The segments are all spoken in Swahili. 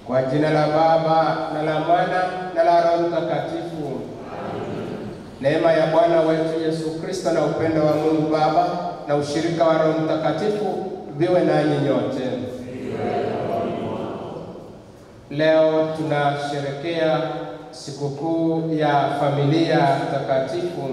Kwa jina la Baba na la Mwana na la Roho Mtakatifu. Neema ya Bwana wetu Yesu Kristo na upendo wa Mungu Baba na ushirika wa Roho Mtakatifu viwe nanyi nyote. Leo tunasherekea sikukuu ya familia takatifu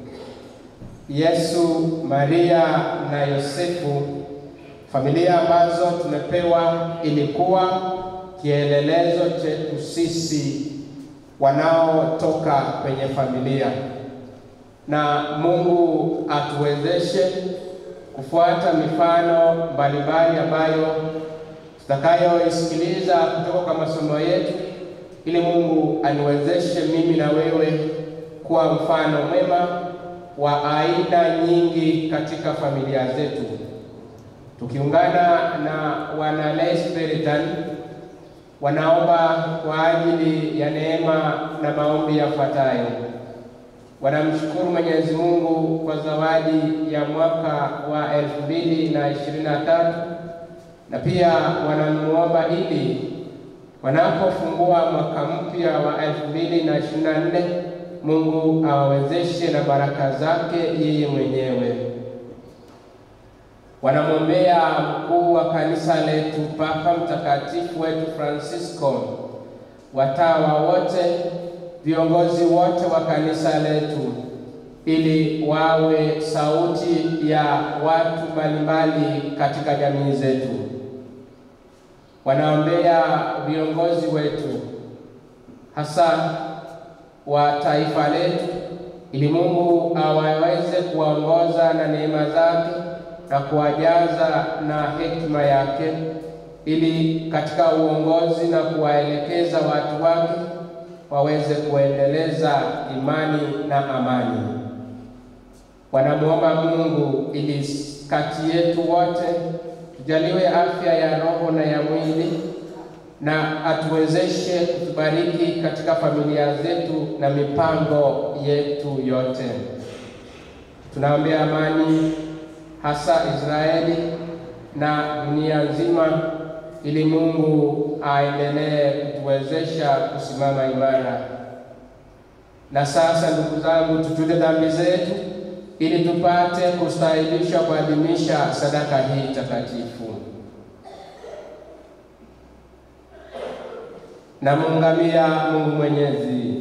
Yesu, Maria na Yosefu, familia ambazo tumepewa ilikuwa kielelezo chetu sisi wanaotoka kwenye familia, na Mungu atuwezeshe kufuata mifano mbalimbali ambayo tutakayoisikiliza kutoka kwa masomo yetu, ili Mungu aniwezeshe mimi na wewe kuwa mfano mwema wa aina nyingi katika familia zetu, tukiungana na wana Lesberian wanaomba kwa ajili ya neema na maombi yafuatayo. Wanamshukuru Mwenyezi Mungu kwa zawadi ya mwaka wa elfu mbili na ishirini na tatu na pia wanamuomba ili wanapofungua mwaka mpya wa elfu mbili na ishirini na nne Mungu awawezeshe na baraka zake yeye mwenyewe. Wanamwombea mkuu wa kanisa letu Papa Mtakatifu wetu Francisco, watawa wote, viongozi wote wa kanisa letu, ili wawe sauti ya watu mbalimbali katika jamii zetu. Wanaombea viongozi wetu hasa wa taifa letu, ili Mungu awaweze kuwaongoza na neema zake na kuwajaza na hekima yake, ili katika uongozi na kuwaelekeza watu wake waweze kuendeleza imani na amani. Wanamwomba Mungu ili kati yetu wote tujaliwe afya ya roho na ya mwili, na atuwezeshe kutubariki katika familia zetu na mipango yetu yote. Tunaombea amani hasa Israeli na dunia nzima, ili Mungu aendelee kutuwezesha kusimama imara. Na sasa, ndugu zangu, tutute dhambi zetu ili tupate kustahilishwa kuadhimisha sadaka hii takatifu. Namuungamia Mungu Mwenyezi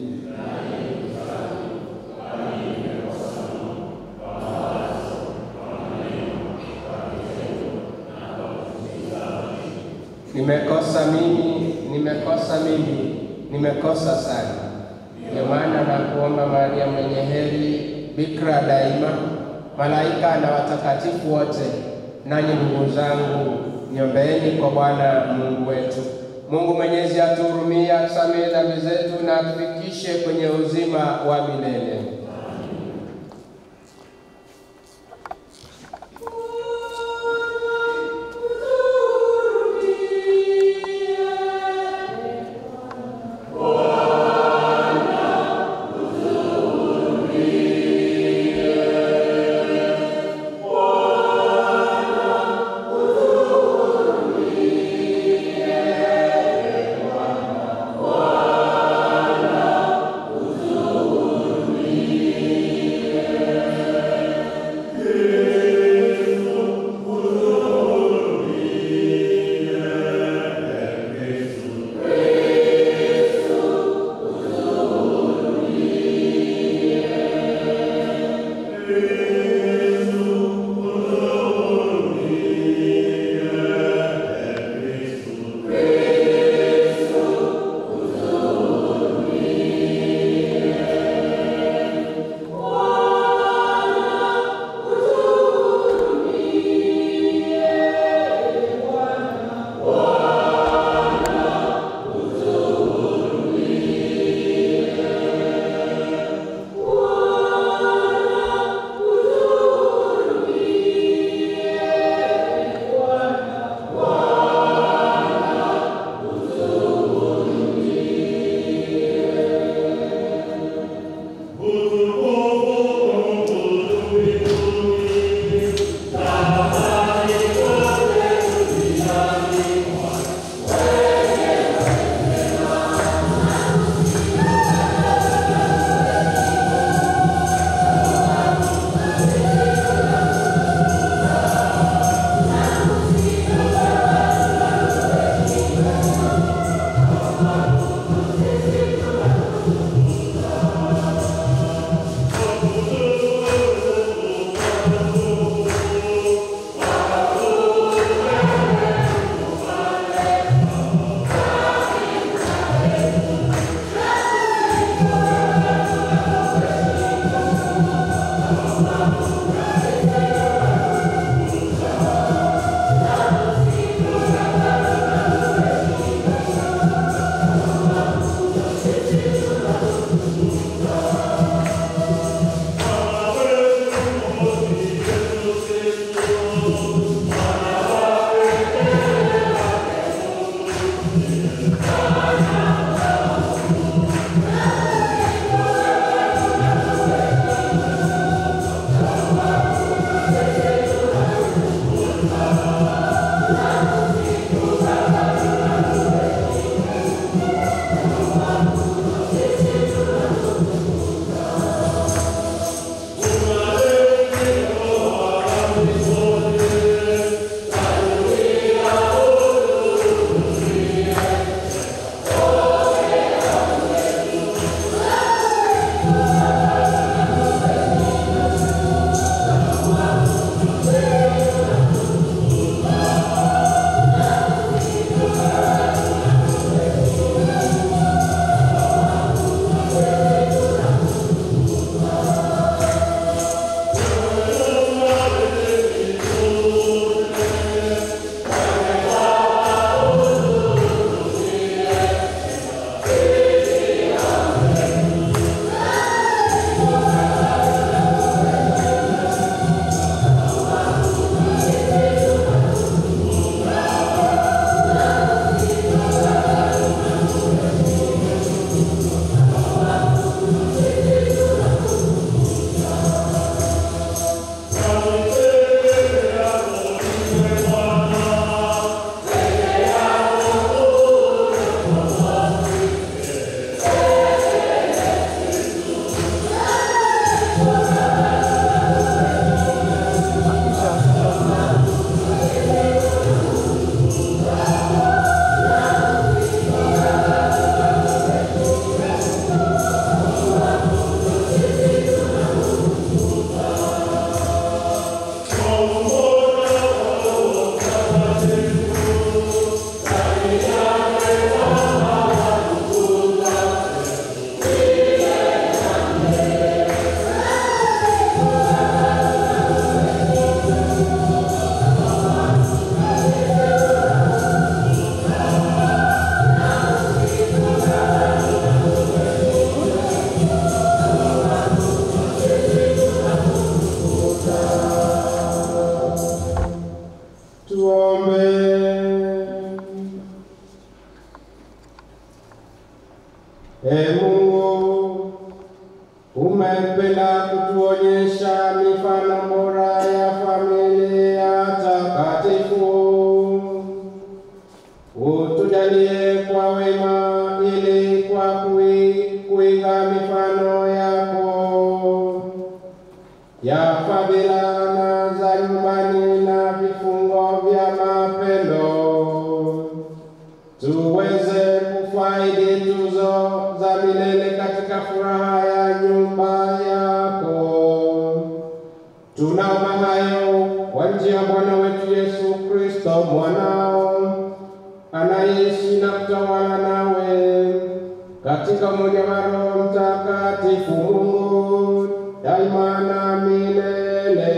Nimekosa mimi, nimekosa mimi, nimekosa sana. Ndio maana nakuomba Maria mwenye heri, bikira daima, malaika na watakatifu wote, nanyi ndugu zangu, niombeeni kwa Bwana Mungu wetu. Mungu Mwenyezi atuhurumie, atusamehe dhambi zetu na atufikishe kwenye uzima wa milele. Bwana E Mungu, umependa kutuonyesha mifano bora ya familia takatifu. Utujalie kwa wema ili kwa kui- kuiga mifano yako ya fadhila na za nyumbani na vifungo vya mapendo, tuweze kufaidi tuzo za milele katika furaha ya nyumba yako. Tunaomba hayo kwa njia ya Bwana wetu Yesu Kristo mwanao anaishi na kutawala nawe katika umoja wa Roho Mtakatifu Mungu daima na milele.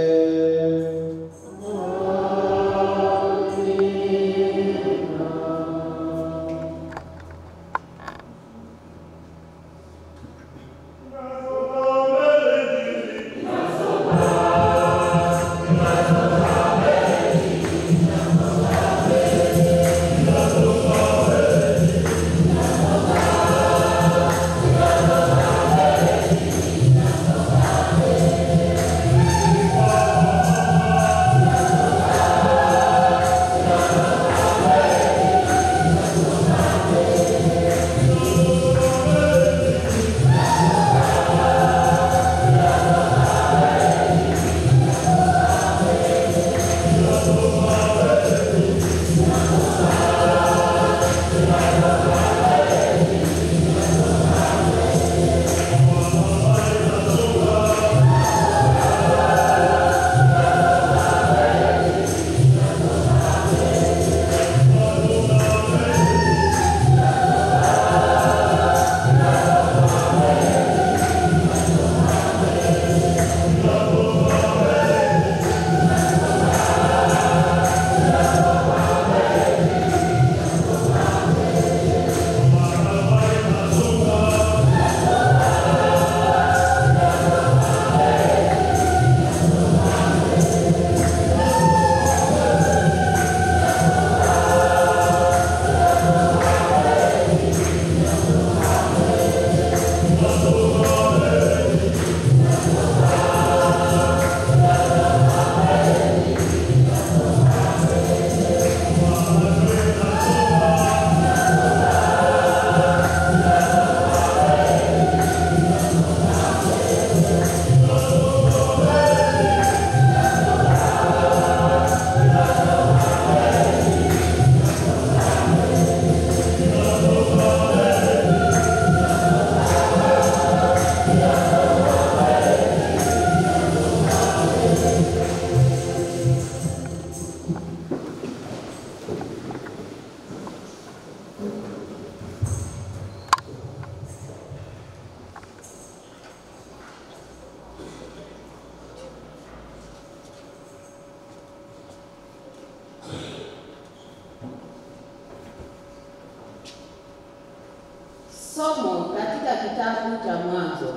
Somo katika kitabu cha Mwanzo.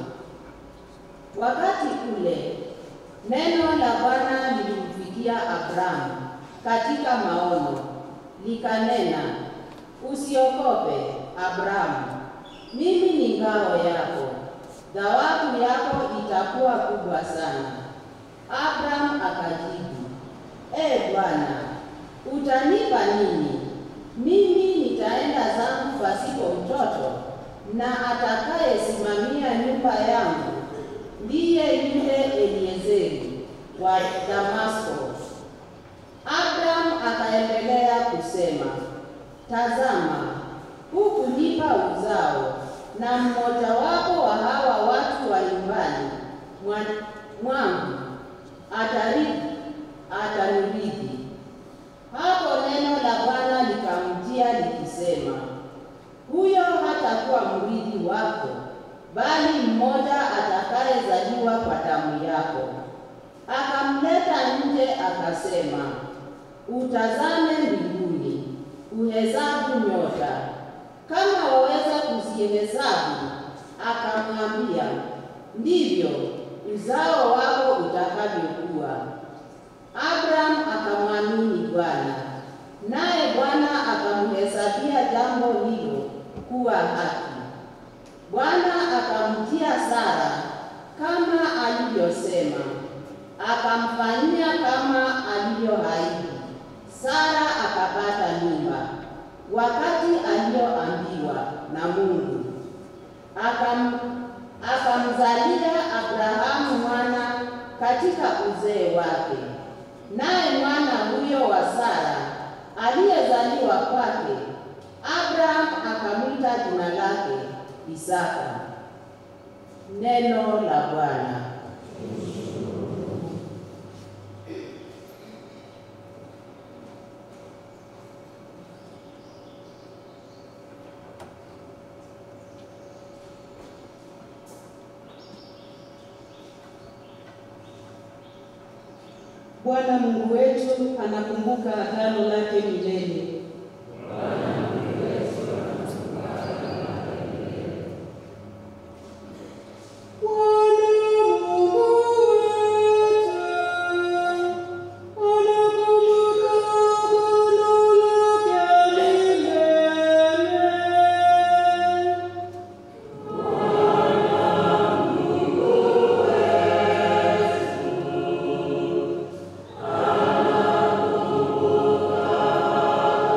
Wakati ule neno la Bwana lilimfikia Abrahamu katika maono, likanena, usiogope Abrahamu, mimi ni ngao yako, thawabu yako itakuwa kubwa sana. Abrahamu akajibu, e Bwana, utanipa nini? Mimi nitaenda zangu pasipo mtoto, na atakayesimamia nyumba yangu ndiye yule Eliezeri wa Damasko. Abrahamu akaendelea kusema, tazama, hukunipa uzao, na mmojawapo wa hawa watu wa nyumbani mwa- mwangu atarithi atanirithi. Hapo neno la Bwana likamjia likisema, huyo hatakuwa mrithi wako, bali mmoja atakayezaliwa kwa damu yako. Akamleta nje akasema, utazame mbinguni, uhesabu nyota, kama waweza kuzihesabu. Akamwambia, ndivyo uzao wako utakavyokuwa. Abraham akamwamini Bwana, naye Bwana akamhesabia jambo hilo kuwa haki. Bwana akamjia Sara kama alivyosema, akamfanyia kama alivyoahidi. Sara akapata mimba wakati aliyoambiwa na Mungu, akam akamzalia Abrahamu mwana katika uzee wake. Naye mwana huyo wa Sara aliyezaliwa kwake, Abraham akamwita jina lake Isaka. Neno la Bwana. Bwana Mungu wetu anakumbuka agano lake milele. Amen.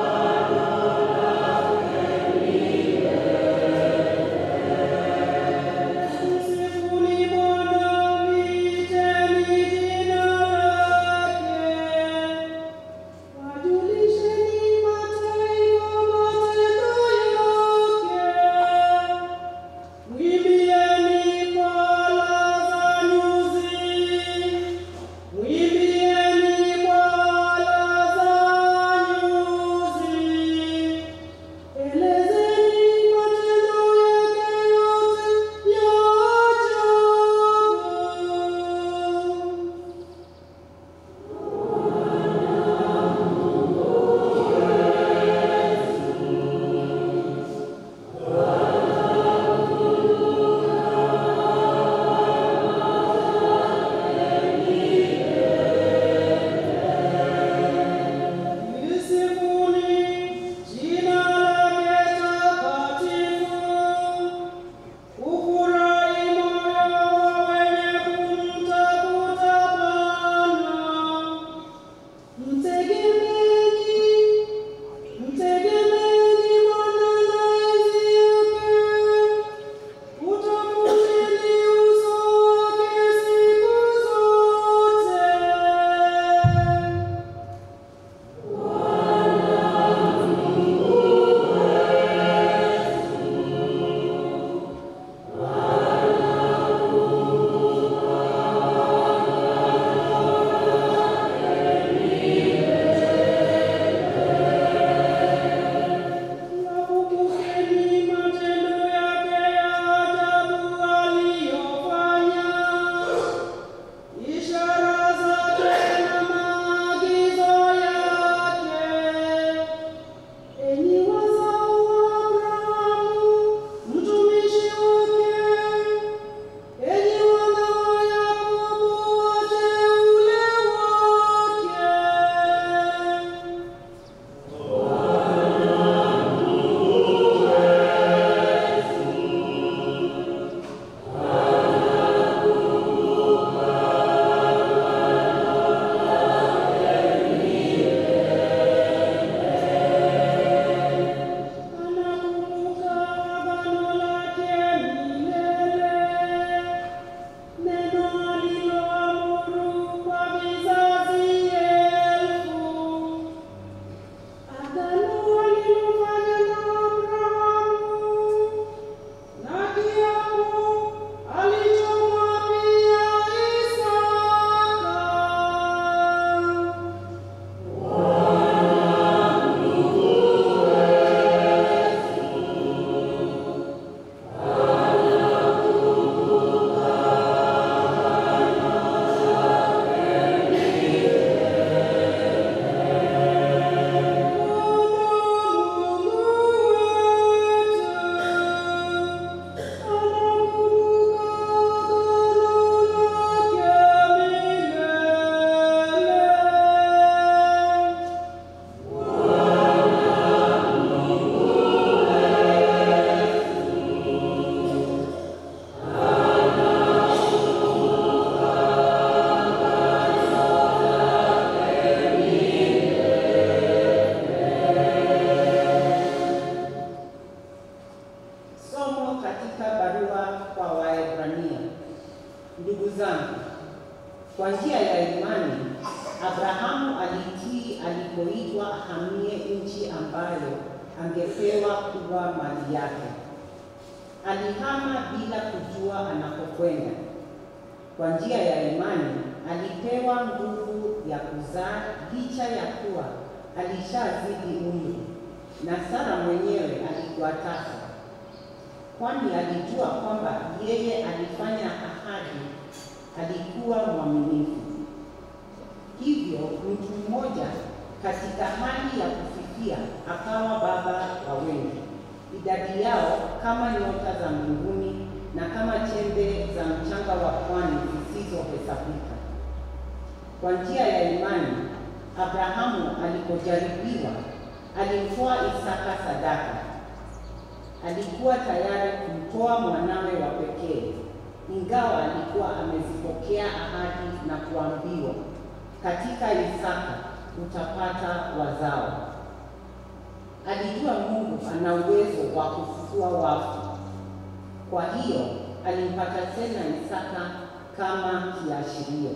angepewa kuwa mali yake. Alihama bila kujua anakokwenda. Kwa njia ya imani alipewa nguvu ya kuzaa licha ya kuwa alishazidi umri, na Sara mwenyewe alikuwa tasa, kwani alijua kwamba yeye alifanya ahadi alikuwa mwaminifu. Hivyo mtu mmoja katika hali ya kufifia akawa baba wa wengi, idadi yao kama nyota za mbinguni na kama chembe za mchanga wa pwani zisizohesabika. Kwa njia ya imani, Abrahamu alipojaribiwa alimtoa Isaka sadaka. Alikuwa tayari kumtoa mwanawe wa pekee, ingawa alikuwa amezipokea ahadi na kuambiwa, katika Isaka utapata wazao. Alijua Mungu ana uwezo wa kufufua wafu. Kwa hiyo alimpata tena Isaka kama kiashirio.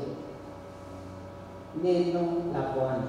Neno la Bwana.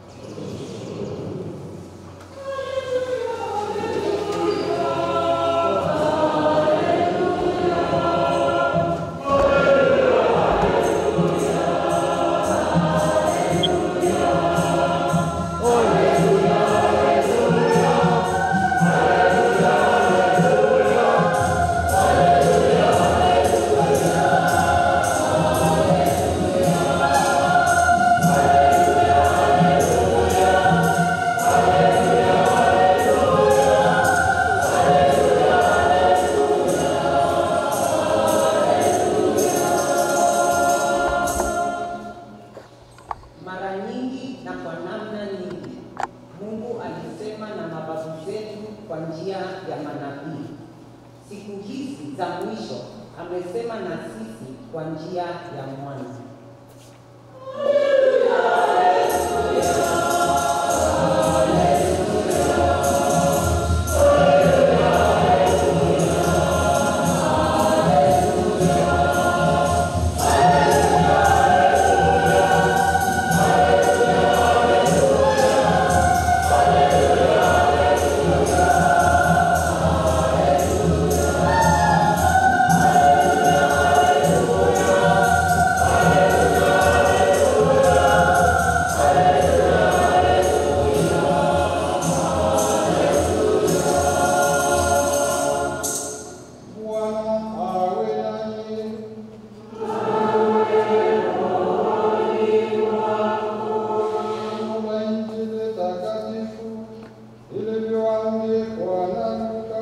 Mara nyingi na kwa namna nyingi Mungu alisema na mababu zetu kwa njia ya manabii. Siku hizi za mwisho amesema na sisi kwa njia ya mwana. Bwana awe nanyi. Somo la Injili takatifu ilivyoandikwa na Luka.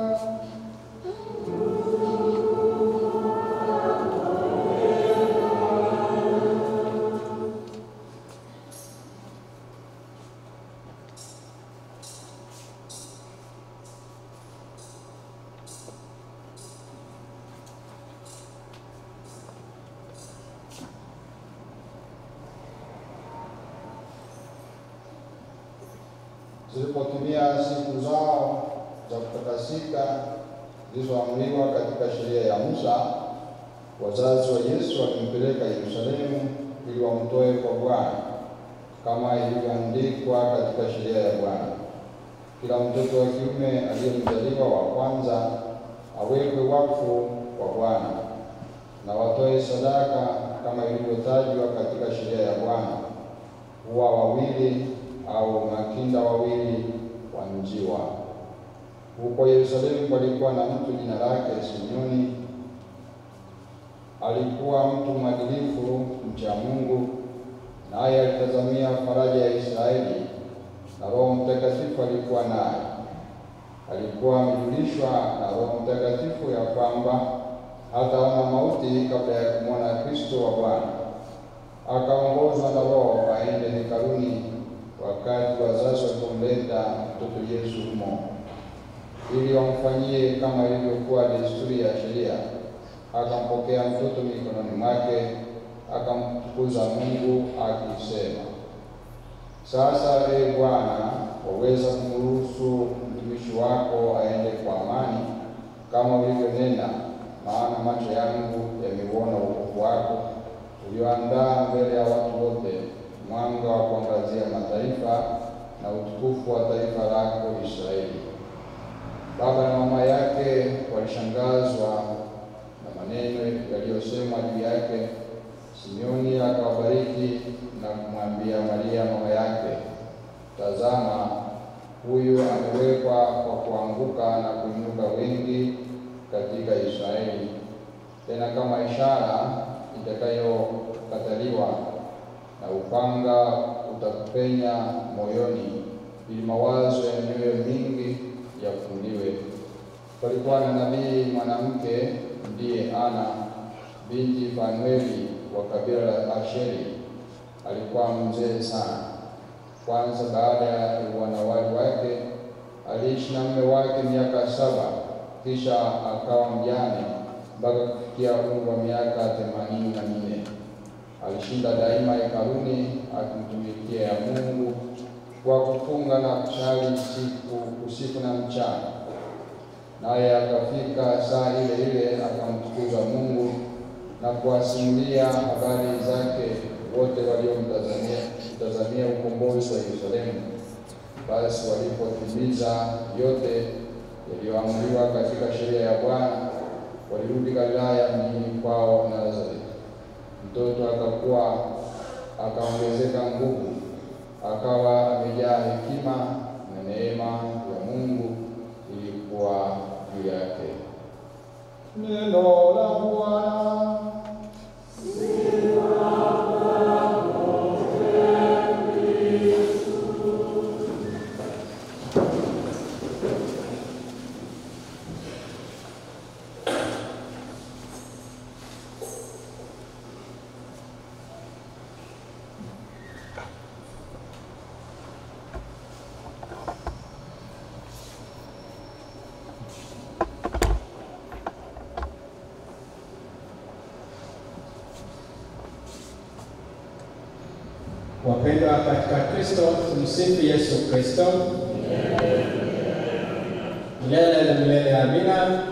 Zilipotimia siku zao za kutakasika zilizoamriwa katika sheria ya Musa, wazazi wa Yesu walimpeleka Yerusalemu ili wamtoe kwa Bwana kama ilivyoandikwa katika sheria ya Bwana. Kila mtoto wa kiume aliyemzaliwa wa kwanza awekwe wakfu kwa Bwana na watoe sadaka kama ilivyotajwa katika sheria ya Bwana, huwa wawili au makinda wawili wa njiwa. Huko Yerusalemu palikuwa na mtu jina lake Simeoni. Alikuwa mtu mwadilifu, mcha Mungu, naye alitazamia faraja ya Israeli, na Roho Mtakatifu alikuwa naye. Alikuwa amejulishwa na Roho Mtakatifu ya kwamba hataona mauti kabla ya kumwona Kristo wa Bwana. Akaongozwa na Roho aende hekaluni wakati wazazi walipomleta mtoto Yesu humo, ili wamfanyie kama ilivyokuwa desturi ya sheria. Akampokea mtoto mikononi mwake, akamtukuza Mungu akisema, sasa ee Bwana, waweza kumruhusu mtumishi wako aende kwa amani kama ulivyonena, maana macho yangu yameuona wokovu wako ulioandaa mbele ya watu wote, mwanga wa kuangazia mataifa na utukufu wa taifa lako Israeli. Baba na mama yake walishangazwa na maneno yaliyosemwa juu yake. Simeoni akawabariki na kumwambia Maria mama yake, tazama, huyu amewekwa kwa kuanguka na kuinuka wengi katika Israeli, tena kama ishara itakayokataliwa, na upanga utakupenya moyoni, ili mawazo ya mioyo mingi yafunuliwe. Palikuwa na nabii mwanamke ndiye Ana binti Fanueli wa kabila la Asheri. Alikuwa mzee sana. Kwanza baada ya wanawali wake aliishi na mume wake miaka saba, kisha akawa mjane mpaka kufikia umri wa miaka themanini na minne. Alishinda daima hekaluni akimtumikia ya Mungu kwa kufunga na kusali siku usiku na mchana. Naye akafika saa ile ile akamtukuza Mungu na kuwasimulia habari zake wote waliomtazamia mtazamia ukombozi wa Yerusalemu. Basi walipotimiza yote yaliyoamriwa katika sheria ya Bwana, walirudi Galilaya mjini kwao Nazareti. Mtoto akakuwa akaongezeka nguvu, akawa amejaa hekima na neema ya Mungu ilikuwa juu yake. Neno la Bwana. Wapendwa katika Kristo, tumsifu Yesu Kristo. Milele na milele, amina.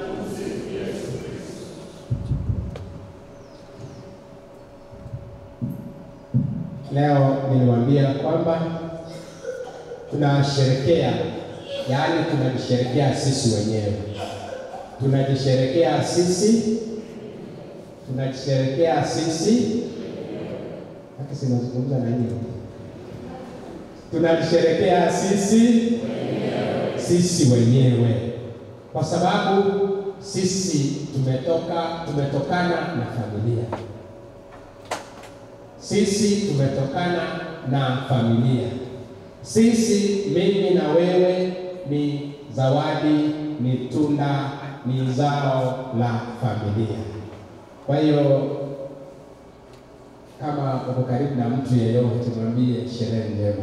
Leo niliwaambia kwamba tunasherekea, yaani tunajisherekea sisi wenyewe, tunajisherekea sisi, tunajisherekea sisi hata sinazungumza na nyinyi, tunajisherekea sisi sisi wenyewe, kwa sababu sisi tumetoka tumetokana na familia, sisi tumetokana na familia, sisi, mimi na wewe, ni zawadi, ni tunda, ni zao la familia. Kwa hiyo kama uko karibu na mtu yeyote, mwambie sherehe njema,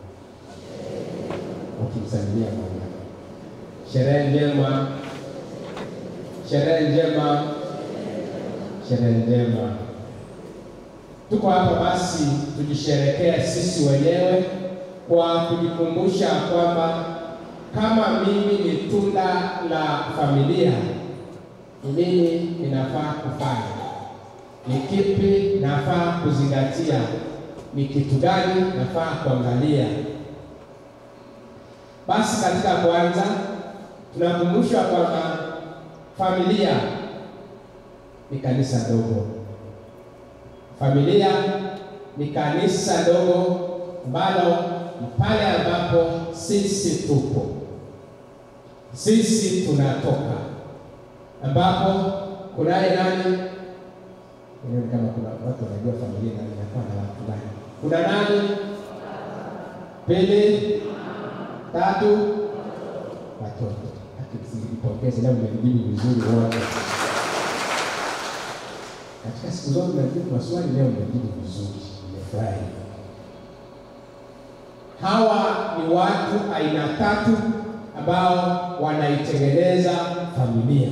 ukimsalimia moja, sherehe njema, sherehe njema, sherehe njema. Tuko hapa basi tujisherekee sisi wenyewe kwa kujikumbusha kwamba kama mimi ni tunda la familia, ni nini ninafaa kufanya ni kipi nafaa kuzingatia? Ni kitu gani nafaa kuangalia? Basi katika kwanza, tunakumbushwa kwamba familia ni kanisa dogo. Familia ni kanisa dogo ambalo ni pale ambapo sisi tupo, sisi tunatoka, ambapo kunaye nani Nione kama kuna watu wanajua familia nani inakuwa na watu gani. Kuna nani? Pili, tatu, watoto. Akipongeze leo mmejibu vizuri wote. Katika siku zote mnajibu maswali, leo mmejibu vizuri, nimefurahi. Hawa ni watu aina tatu ambao wanaitengeneza familia.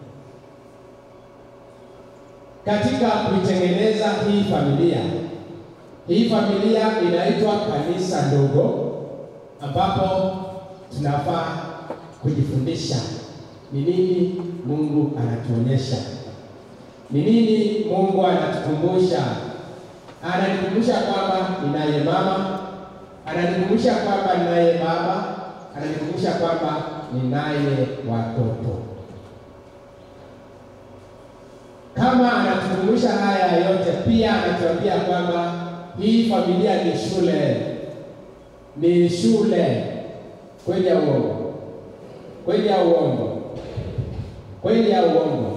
Katika kuitengeneza hii familia, hii familia inaitwa kanisa ndogo, ambapo tunafaa kujifundisha ni nini Mungu anatuonyesha, ni nini Mungu anatukumbusha. Ananikumbusha kwamba ninaye mama, ananikumbusha kwamba ninaye baba, ananikumbusha kwamba ninaye watoto. Kama anatukumbusha haya yote, pia anatuambia kwamba hii familia ni shule, ni shule. Kweli ya uongo? Kweli ya uongo? Kweli ya uongo?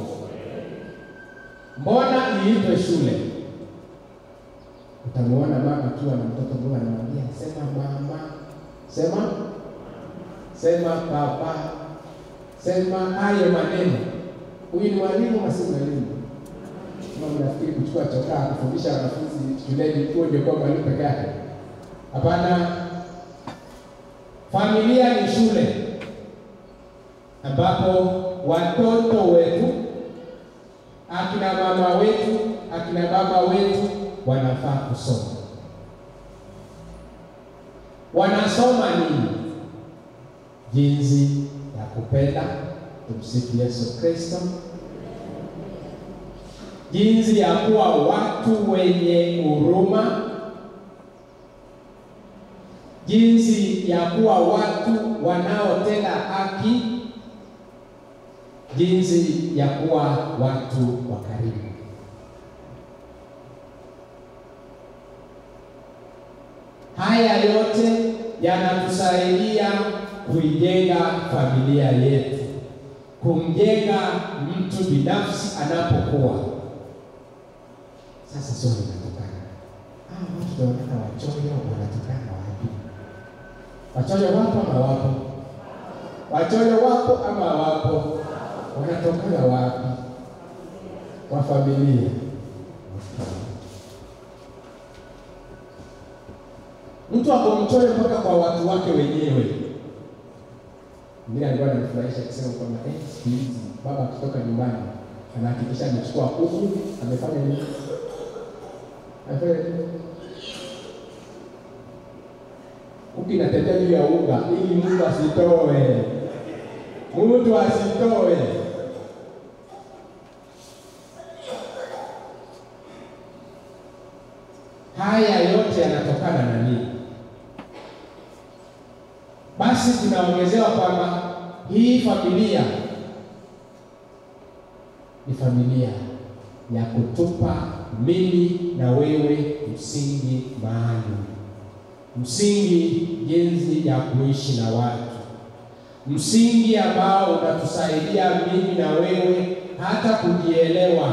Mbona iitwe shule? Utamuona mama akiwa na mtoto mdogo anamwambia sema mama, sema sema baba, sema hayo maneno. Huyu ni mwalimu ama si mwalimu? Kama mnafikiri kuchukua chokaa kufundisha wanafunzi shuleni huo ndio kwa mwalimu peke yake? Hapana. Familia ni shule ambapo watoto wetu, akina mama wetu, akina baba wetu wanafaa kusoma. Wanasoma nini? Jinsi ya kupenda, tumsifu Yesu Kristo, jinsi ya kuwa watu wenye huruma, jinsi ya kuwa watu wanaotenda haki, jinsi ya kuwa watu wa karimu. Haya yote yanatusaidia kuijenga familia yetu, kumjenga mtu binafsi anapokuwa. Sasa swali linatokana, ah, watu tunaonekana wachoyo, wanatokana wapi? Wachoyo wapo ama wapo? Wachoyo wapo ama wapo? Wanatokana wapi? Kwa familia. Mtu ako mchoyo mpaka kwa watu wake wenyewe. Mimi alikuwa ananifurahisha akisema kwamba eh, siku hizi baba akitoka nyumbani anahakikisha amechukua kuku, amefanya nini? Amefanya nini? Kuku inatembea juu ya unga ili mtu asitoe, mtu asitoe. Haya yote yanatokana na nini? Basi tunaongezewa kwamba hii familia ni familia ya kutupa mimi na wewe msingi maalum, msingi jinsi ya kuishi na watu, msingi ambao unatusaidia mimi na wewe hata kujielewa,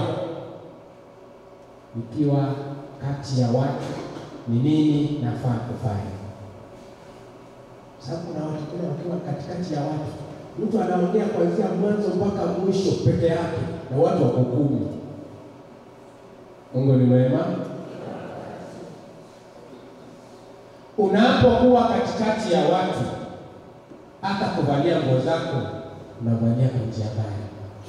ikiwa kati ya watu ni nini nafaa kufanya sababu kuna watu wengine wakiwa katikati ya watu, mtu anaongea kuanzia mwanzo mpaka mwisho peke yake na watu wako kumi. Mungu ni mwema. Unapokuwa katikati ya watu, hata kuvalia nguo zako unavalia kwa njia mbaya.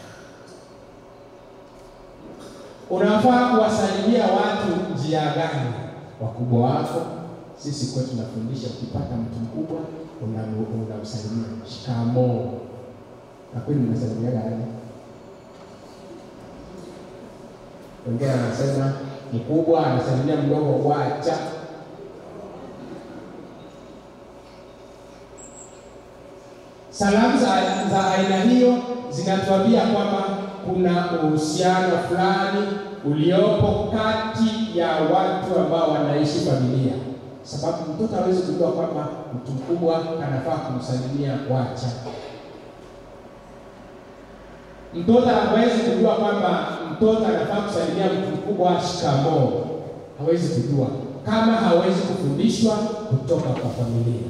Unafaa kuwasalimia watu njia gani? Wakubwa wako sisi kwetu tunafundisha ukipata mtu mkubwa unamsalimia una shikamoo. Na kweli mnasalimiaga nani? Wengine anasema mkubwa anasalimia mdogo, wacha. Salamu za, za aina hiyo zinatuambia kwamba kuna uhusiano fulani uliopo kati ya watu ambao wanaishi familia sababu mtoto hawezi kujua kwamba mtu mkubwa anafaa kumsalimia wacha. Mtoto hawezi kujua kwamba mtoto anafaa kusalimia mtu mkubwa shikamoo, hawezi kujua kama hawezi kufundishwa kutoka kwa familia.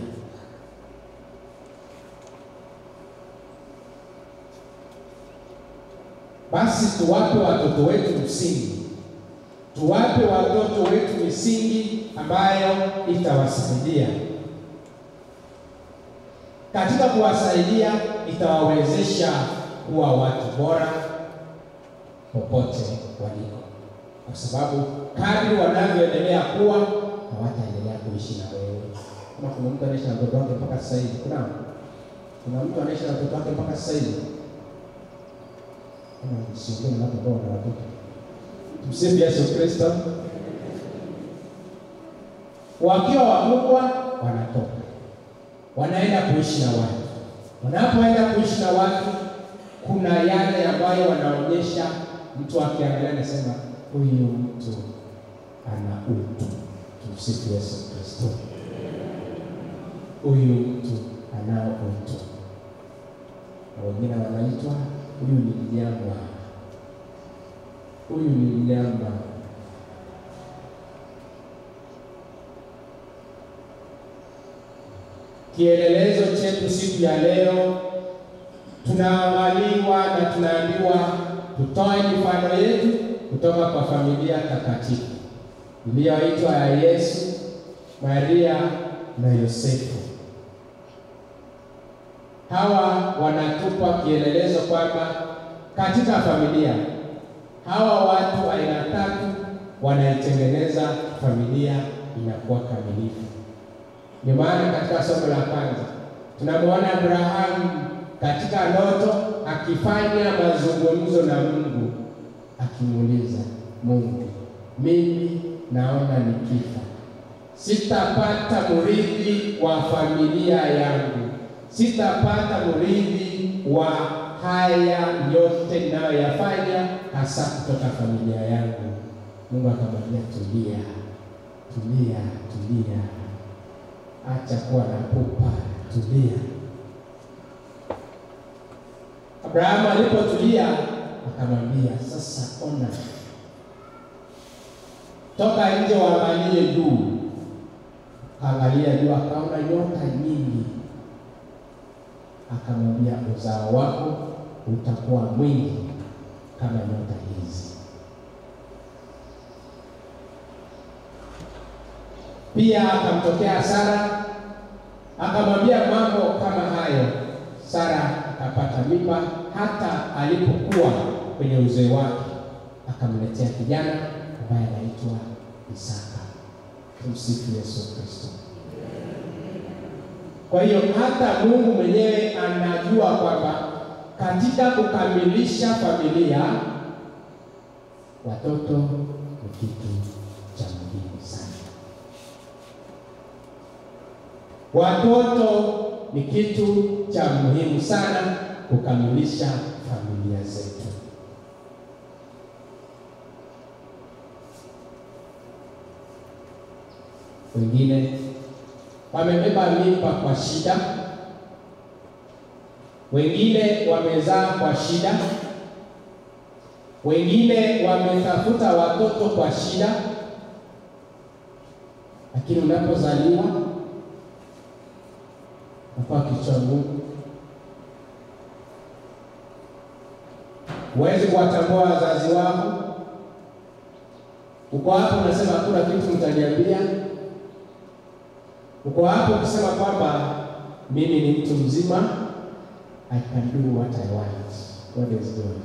Basi tuwape watoto wetu msingi tuwape watoto wetu misingi ambayo itawasaidia. Katika kuwasaidia, itawawezesha kuwa watu bora popote waliko, kwa sababu kadri wanavyoendelea kuwa hawataendelea kuishi na wewe. Kama kuna mtu anaishi na mtoto wake mpaka sasa hivi, kuna kuna mtu anaishi na mtoto wake mpaka sasa hivi, kama siongee na watu ambao wana watoto Tumsifu Yesu Kristo. Wakiwa wakubwa wanatoka, wanaenda kuishi na watu, Wanapoenda kuishi na watu, kuna yale ambayo wanaonyesha, mtu akiangalia anasema huyu mtu ana utu. Tumsifu Yesu Kristo. Huyu mtu anao utu, na wengine wanaitwa huyu ni mnyama, huyu ni mnyama. Kielelezo chetu siku ya leo, tunaangaliwa na tunaambiwa tutoe mifano yetu kutoka kwa familia takatifu iliyoitwa ya Yesu, Maria na Yosefu. Hawa wanatupa kielelezo kwamba katika familia hawa watu aina tatu wanaitengeneza familia inakuwa kamilifu. Ndio maana katika somo la kwanza tunamwona Abrahamu katika ndoto akifanya mazungumzo na Mungu, akimuuliza Mungu, mimi naona nikifa sitapata mrithi wa familia yangu, sitapata mrithi wa haya yote ninayoyafanya, hasa kutoka familia yangu. Mungu akamwambia, tulia, tulia, tulia, acha kuwa na pupa, tulia. Abrahamu alipotulia akamwambia, sasa ona, toka nje waangalie juu. Angalia juu, akaona nyota nyingi, akamwambia, uzao wako utakuwa mwingi kama nyota hizi. Pia akamtokea Sara akamwambia mambo kama hayo. Sara akapata mimba, hata alipokuwa kwenye uzee wake akamletea kijana ambaye anaitwa Isaka. Tumsifu Yesu Kristo. Kwa hiyo hata Mungu mwenyewe anajua kwamba katika kukamilisha familia watoto ni kitu cha muhimu sana. Watoto ni kitu cha muhimu sana kukamilisha familia zetu. Wengine wamebeba mimba kwa shida, wengine wamezaa kwa shida, wengine wametafuta watoto kwa shida, lakini unapozaliwa nakuwa kichwa ngumu, huwezi kuwatambua wazazi wako. Uko hapo unasema hakuna kitu mtaniambia uko hapo kusema kwamba mimi ni mtu mzima, I can do what I want. God is good.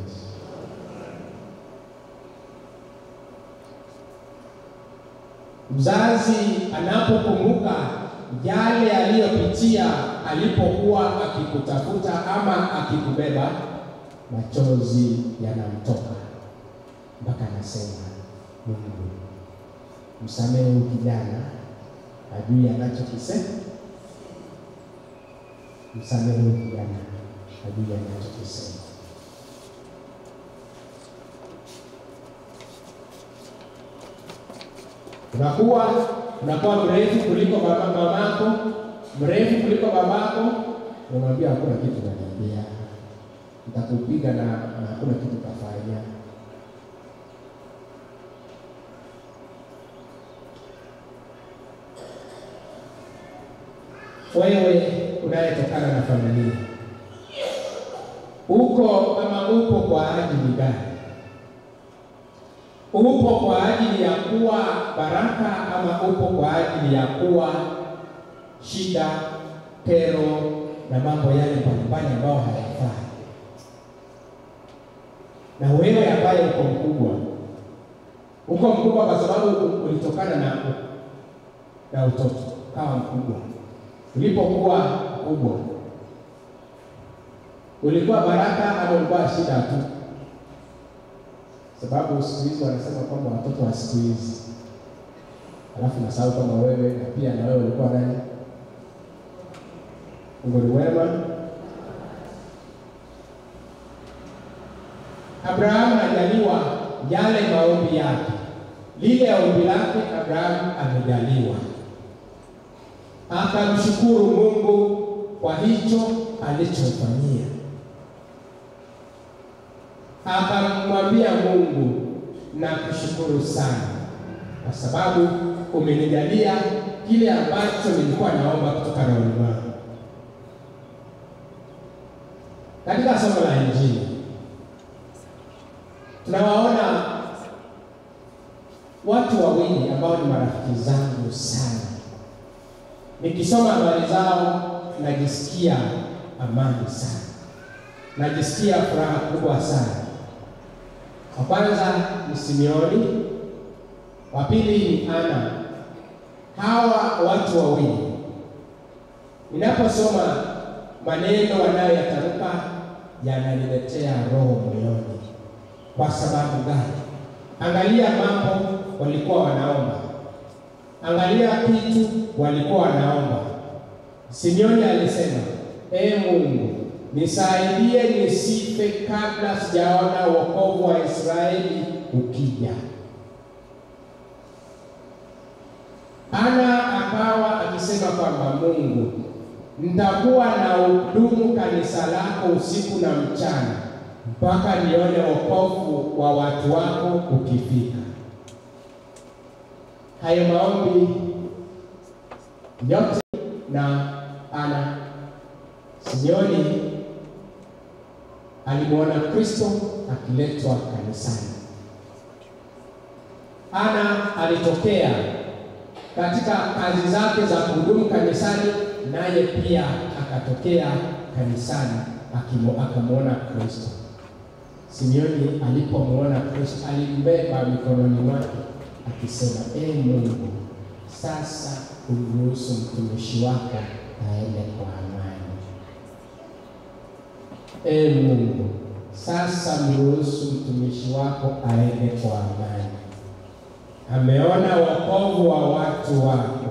Mzazi anapokumbuka yale aliyopitia alipokuwa akikutafuta ama akikubeba, machozi yanamtoka mpaka anasema, Mungu msamehe huyu kijana ajui anachokisema, msamehe huyu kijana ajui anachokisema. Unakuwa unakuwa mrefu kuliko baba mamako, mrefu kuliko babako, unamwambia hakuna kitu naniambia, nitakupiga na na hakuna kitu tafanya. Wewe unayetokana na familia uko ama upo kwa ajili gani? Upo kwa ajili ya kuwa baraka ama upo kwa ajili ya kuwa shida, kero na mambo yale mbalimbali ambayo hayafai? Na wewe ambaye uko mkubwa, uko mkubwa kwa sababu ulitokana na na utoto, kawa mkubwa ulipokuwa kubwa ulikuwa baraka ama ulikuwa shida tu? Sababu siku hizi wanasema kwamba watoto wa siku hizi, alafu nasahau kama wewe na pia na wewe ulikuwa nani? Mungu ni wema Abrahamu ajaliwa yale maombi yake, lile ombi lake Abrahamu amejaliwa, akamshukuru Mungu kwa hicho alichofanyia, akamwambia Mungu, nakushukuru sana kwa sababu umenijalia kile ambacho nilikuwa naomba kutoka rohoni mwangu. Katika somo la Injili tunawaona watu wawili ambao ni marafiki zangu sana. Nikisoma habari zao najisikia amani sana, najisikia furaha kubwa sana. Wa kwanza ni Simeoni, wa pili ni Ana. Hawa watu wawili ninaposoma maneno wanayoyatamka yananiletea roho moyoni. Kwa sababu gani? Angalia mambo walikuwa wanaomba, angalia kitu walikuwa wanaomba. Simeoni alisema, ee Mungu, nisaidie nisife kabla sijaona wokovu wa Israeli ukija. Ana akawa akisema kwamba Mungu, nitakuwa na hudumu kanisa lako usiku na mchana mpaka nione wokovu wa watu wako ukifika. Hayo maombi yote na Ana Simeoni alimwona Kristo akiletwa kanisani. Ana alitokea katika kazi zake za kuhudumu kanisani, naye pia akatokea kanisani akamwona Kristo. Simeoni alipomwona Kristo alimbeba mikononi mwake akisema, ee Mungu, sasa umruhusu mtumishi wako aende kwa amani. Ee Mungu, sasa mruhusu mtumishi wako aende kwa amani. Ameona wokovu wa watu wako.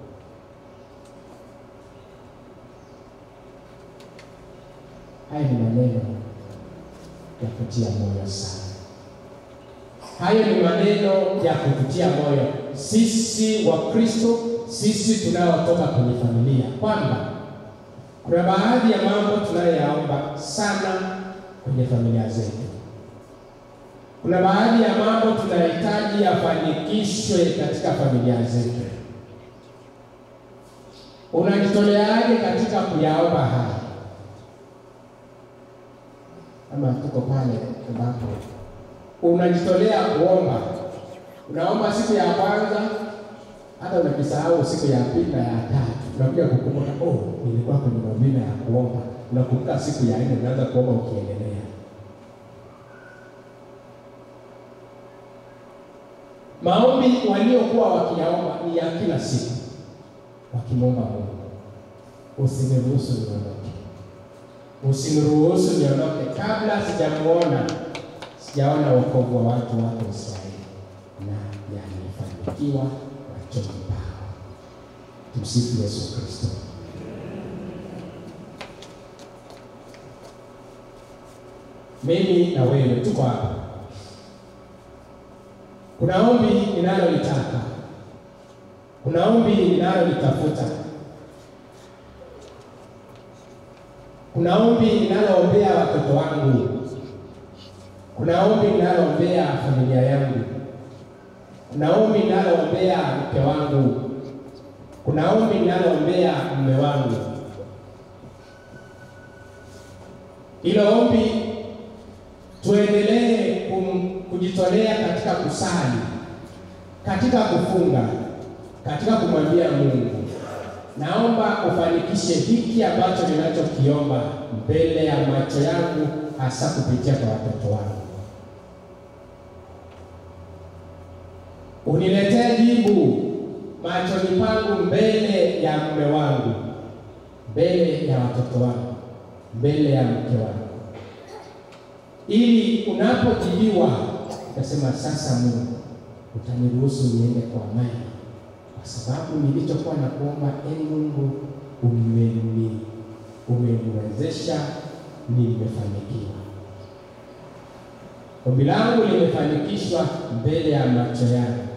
Haya ni maneno ya kutia moyo sana. Hayo ni maneno ya kututia moyo sisi wa Kristo, sisi tunaotoka kwenye familia, kwamba kuna baadhi ya mambo tunayoyaomba sana kwenye familia zetu. Kuna baadhi ya mambo tunahitaji yafanikishwe katika familia zetu. Unajitoleaje katika kuyaomba haya? Ama tuko pale ambapo unajitolea kuomba, unaomba siku ya kwanza, hata unajisahau siku ya pili na ya tatu, unakuja kukumbuka, oh, nilikuwa kwenye mavina ya kuomba. Unakumbuka siku ya nne, unaanza kuomba ukiendelea. Maombi waliokuwa wakiyaomba ni ya kila siku, wakimwomba Mungu, usiniruhusu niondoke, usiniruhusu niondoke kabla sijamuona, sijaona wokovu wa watu wako Israeli na yamefanikiwa machoni pao. Tumsifu Yesu Kristo. Mimi na wewe tuko hapa kuna ombi ninalolitaka, kuna ombi ninalolitafuta, kuna ombi ninaloombea watoto wangu, kuna ombi ninaloombea familia yangu, kuna ombi ninaloombea mke wangu, kuna ombi ninaloombea mume wangu. Hilo ombi tuendelee kujitolea katika kusali, katika kufunga, katika kumwambia Mungu, naomba ufanikishe hiki ambacho ninachokiomba mbele ya macho yangu, hasa kupitia kwa watoto wangu. Uniletee jibu machoni pangu, mbele ya mume wangu, mbele ya watoto wangu, mbele ya mke wangu ili unapojibiwa utasema, sasa Mungu utaniruhusu niende kwa amani, kwa sababu nilichokuwa na kuomba, e Mungu, umeni umeniwezesha, nimefanikiwa. Ombi langu limefanikishwa mbele ya macho yangu.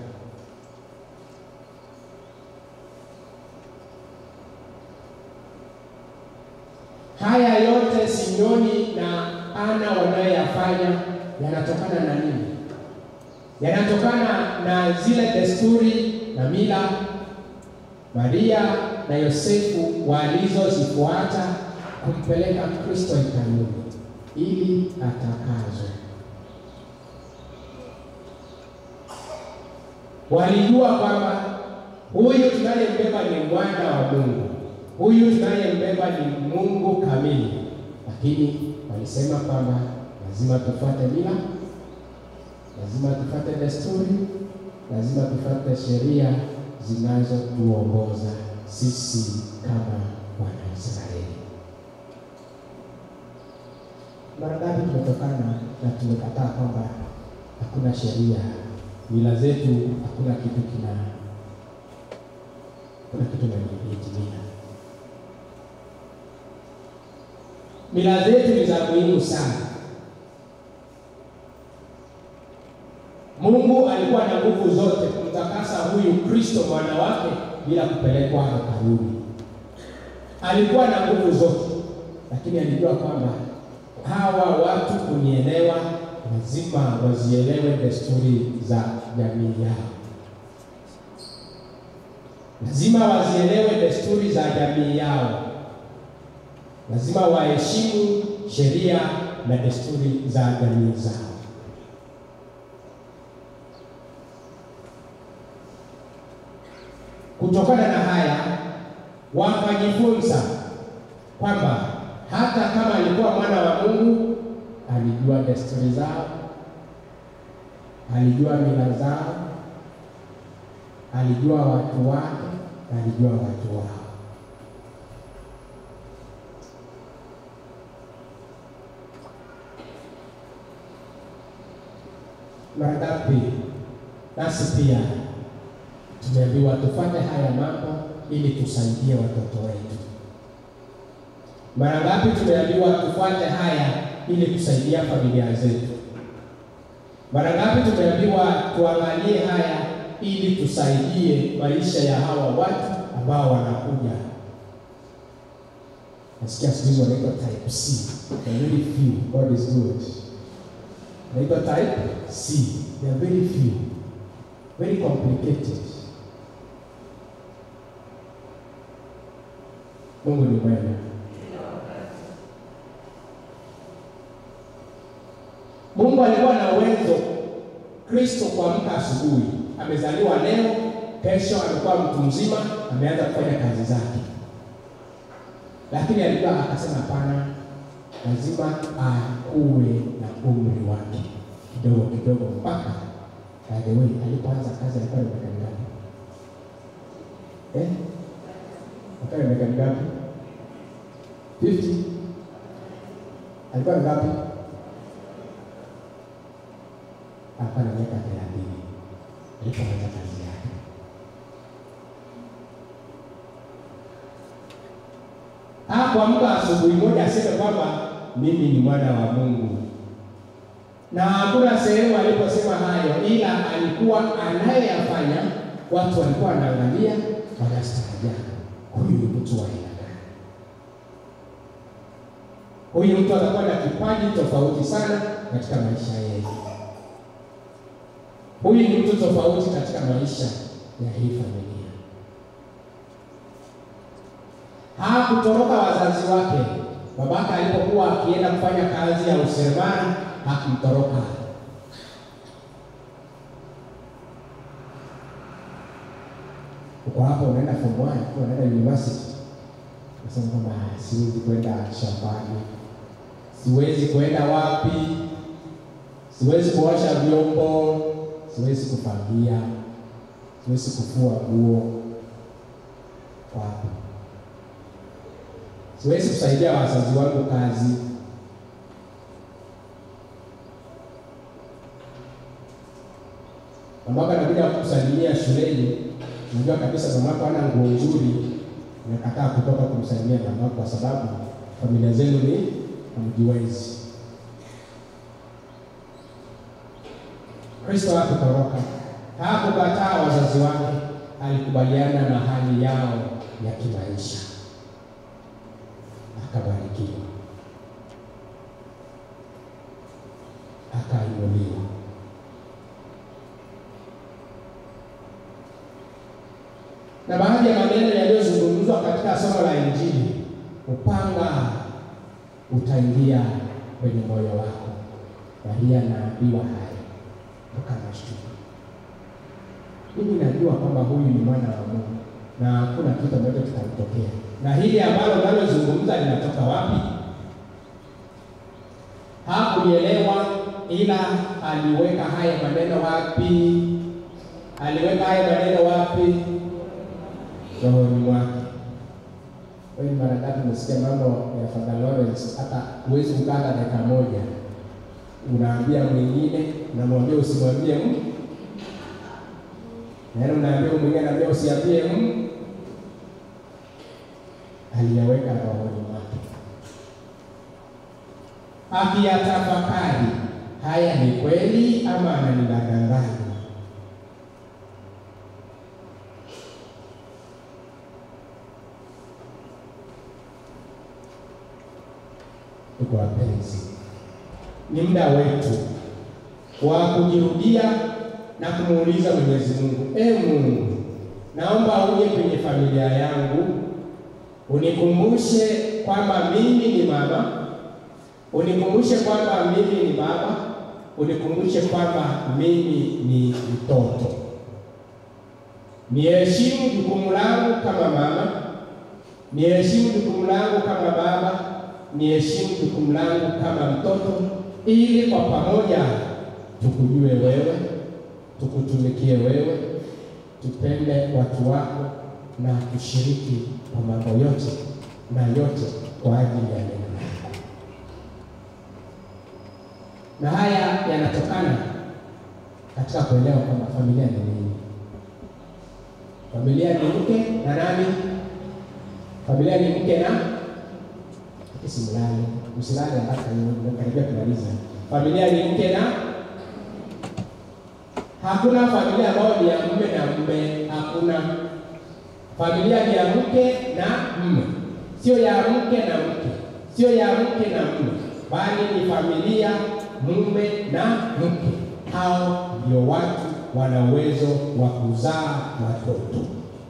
Haya yote Simeoni na Ana wanayoyafanya yanatokana na nini? Yanatokana na zile desturi na mila Maria na Yosefu walizozifuata kumpeleka Kristo hekaluni ili atakazwe. Walijua kwamba huyu tunayembeba ni mwana wa Mungu, huyu tunayembeba ni Mungu kamili, lakini walisema kwamba lazima tufuate mila, lazima tufuate desturi, lazima tufuate sheria zinazotuongoza sisi kama Wanaisraeli. Mara ngapi tumetokana na tumekataa kwamba hakuna sheria, mila zetu, hakuna kitu kina kuna kitu kinaitimia. Mila zetu ni za muhimu sana. Mungu alikuwa na nguvu zote kumtakasa huyu Kristo mwana wake bila kupelekwa hekaluni. Alikuwa na nguvu zote, lakini alijua kwamba hawa watu kunielewa, lazima wazielewe desturi za jamii yao, lazima wazielewe desturi za jamii yao, lazima waheshimu sheria na desturi za jamii zao. Kutokana na haya wakajifunza kwamba hata kama alikuwa mwana wa Mungu, alijua desturi zao, alijua mila zao, alijua watu wake, alijua watu wao. Mara ngapi nasi pia tumeambiwa tufanye haya mambo ili tusaidie watoto wetu. Mara ngapi tumeambiwa tufuate haya ili kusaidia familia zetu? Mara ngapi tumeambiwa tuangalie haya ili tusaidie maisha ya hawa watu ambao wanakuja? Nasikia siku hizi wanaitwa type C. They are very few. God is good. Wanaitwa type C. They are very few. Very complicated. Mungu ni mwema. Mungu alikuwa na uwezo Kristo kuamka asubuhi, amezaliwa leo, kesho amekuwa mtu mzima, ameanza kufanya kazi zake, lakini alikuwa akasema, hapana, lazima akuwe na umri wake kidogo kidogo, mpaka by the way, alipoanza kazi alikuwa na miaka mingapi? Eh? Alikuwa na miaka mingapi? 50? Alikuwa na ngapi? Alikuwa na miaka thelathini alipoanza kazi yake. Hakuamka asubuhi moja aseme kwamba mimi ni mwana wa Mungu, na hakuna sehemu aliposema hayo, ila alikuwa anayoyafanya, watu walikuwa wanaangalia, wanastaajabu, huyu ni mtu wa aina gani? Huyu mtu atakuwa na kipaji tofauti sana katika maisha yetu. Huyu ni mtu tofauti katika maisha ya hii familia. Hakutoroka wazazi wake. Babaka alipokuwa akienda kufanya kazi ya useremala hakumtoroka. Uko hapo unaenda form 1 ukiwa unaenda university, nasema kwamba siwezi kwenda shambani, siwezi kwenda wapi, siwezi kuosha vyombo, siwezi kufagia, siwezi kufua nguo, wapi siwezi kusaidia wazazi wangu kazi. Mamako anakuja kukusalimia shuleni, unajua kabisa mamako hana nguo nzuri, unakataa kutoka kumsalimia mamako kwa sababu familia zenu ni hamjiwezi. Kristo hakutoroka, hakukataa wazazi wake, alikubaliana na hali yao ya kimaisha, akabarikiwa, akainuliwa. Na baadhi ya maneno yaliyozungumzwa katika somo la Injili, upanga utaingia kwenye moyo wako. Maria anaambiwa haya akanashtuka. Mimi najua kwamba huyu ni mwana wa Mungu na hakuna kitu ambacho kitamtokea. Na hili ambalo nalozungumza linatoka wapi? Hakulielewa, ila aliweka haya maneno wapi? Aliweka haya maneno wapi? Rohoni mwake. Wewe mara ngapi umesikia mambo ya Father Lawrence, hata huwezi kukaa dakika moja unaambia mwingine, unamwambia usimwambie mtu, na unaambia mwingine, anaambia usiambie mtu. Aliyaweka rohoni mwake, akiyatafakari, haya ni kweli ama ananidanganya? Ndugu wapenzi, ni muda wetu wa kujirudia na kumuuliza Mwenyezi Mungu, e Mungu, naomba uje kwenye familia yangu, unikumbushe kwamba mimi ni mama, unikumbushe kwamba mimi ni baba, unikumbushe kwamba mimi ni mtoto. Niheshimu jukumu langu kama mama, niheshimu jukumu langu kama baba, niheshimu jukumu langu kama mtoto, ili kwa pamoja tukujue wewe, tukutumikie wewe, tupende watu wako na kushiriki kwa mambo yote na yote kwa ajili ya neno lako. Na haya yanatokana katika kuelewa kwamba familia ni nini. Familia ni mke na nani? Familia ni mke na Simulani, msilani haraka karibia kumaliza. Familia ni mke na hakuna familia ambayo ni ya mume na mume, hakuna. Familia ni ya mke na mume, sio ya mke na mke, sio ya mke na mume, bali ni familia mume na mke. Hao ndio watu wana uwezo wa kuzaa watoto.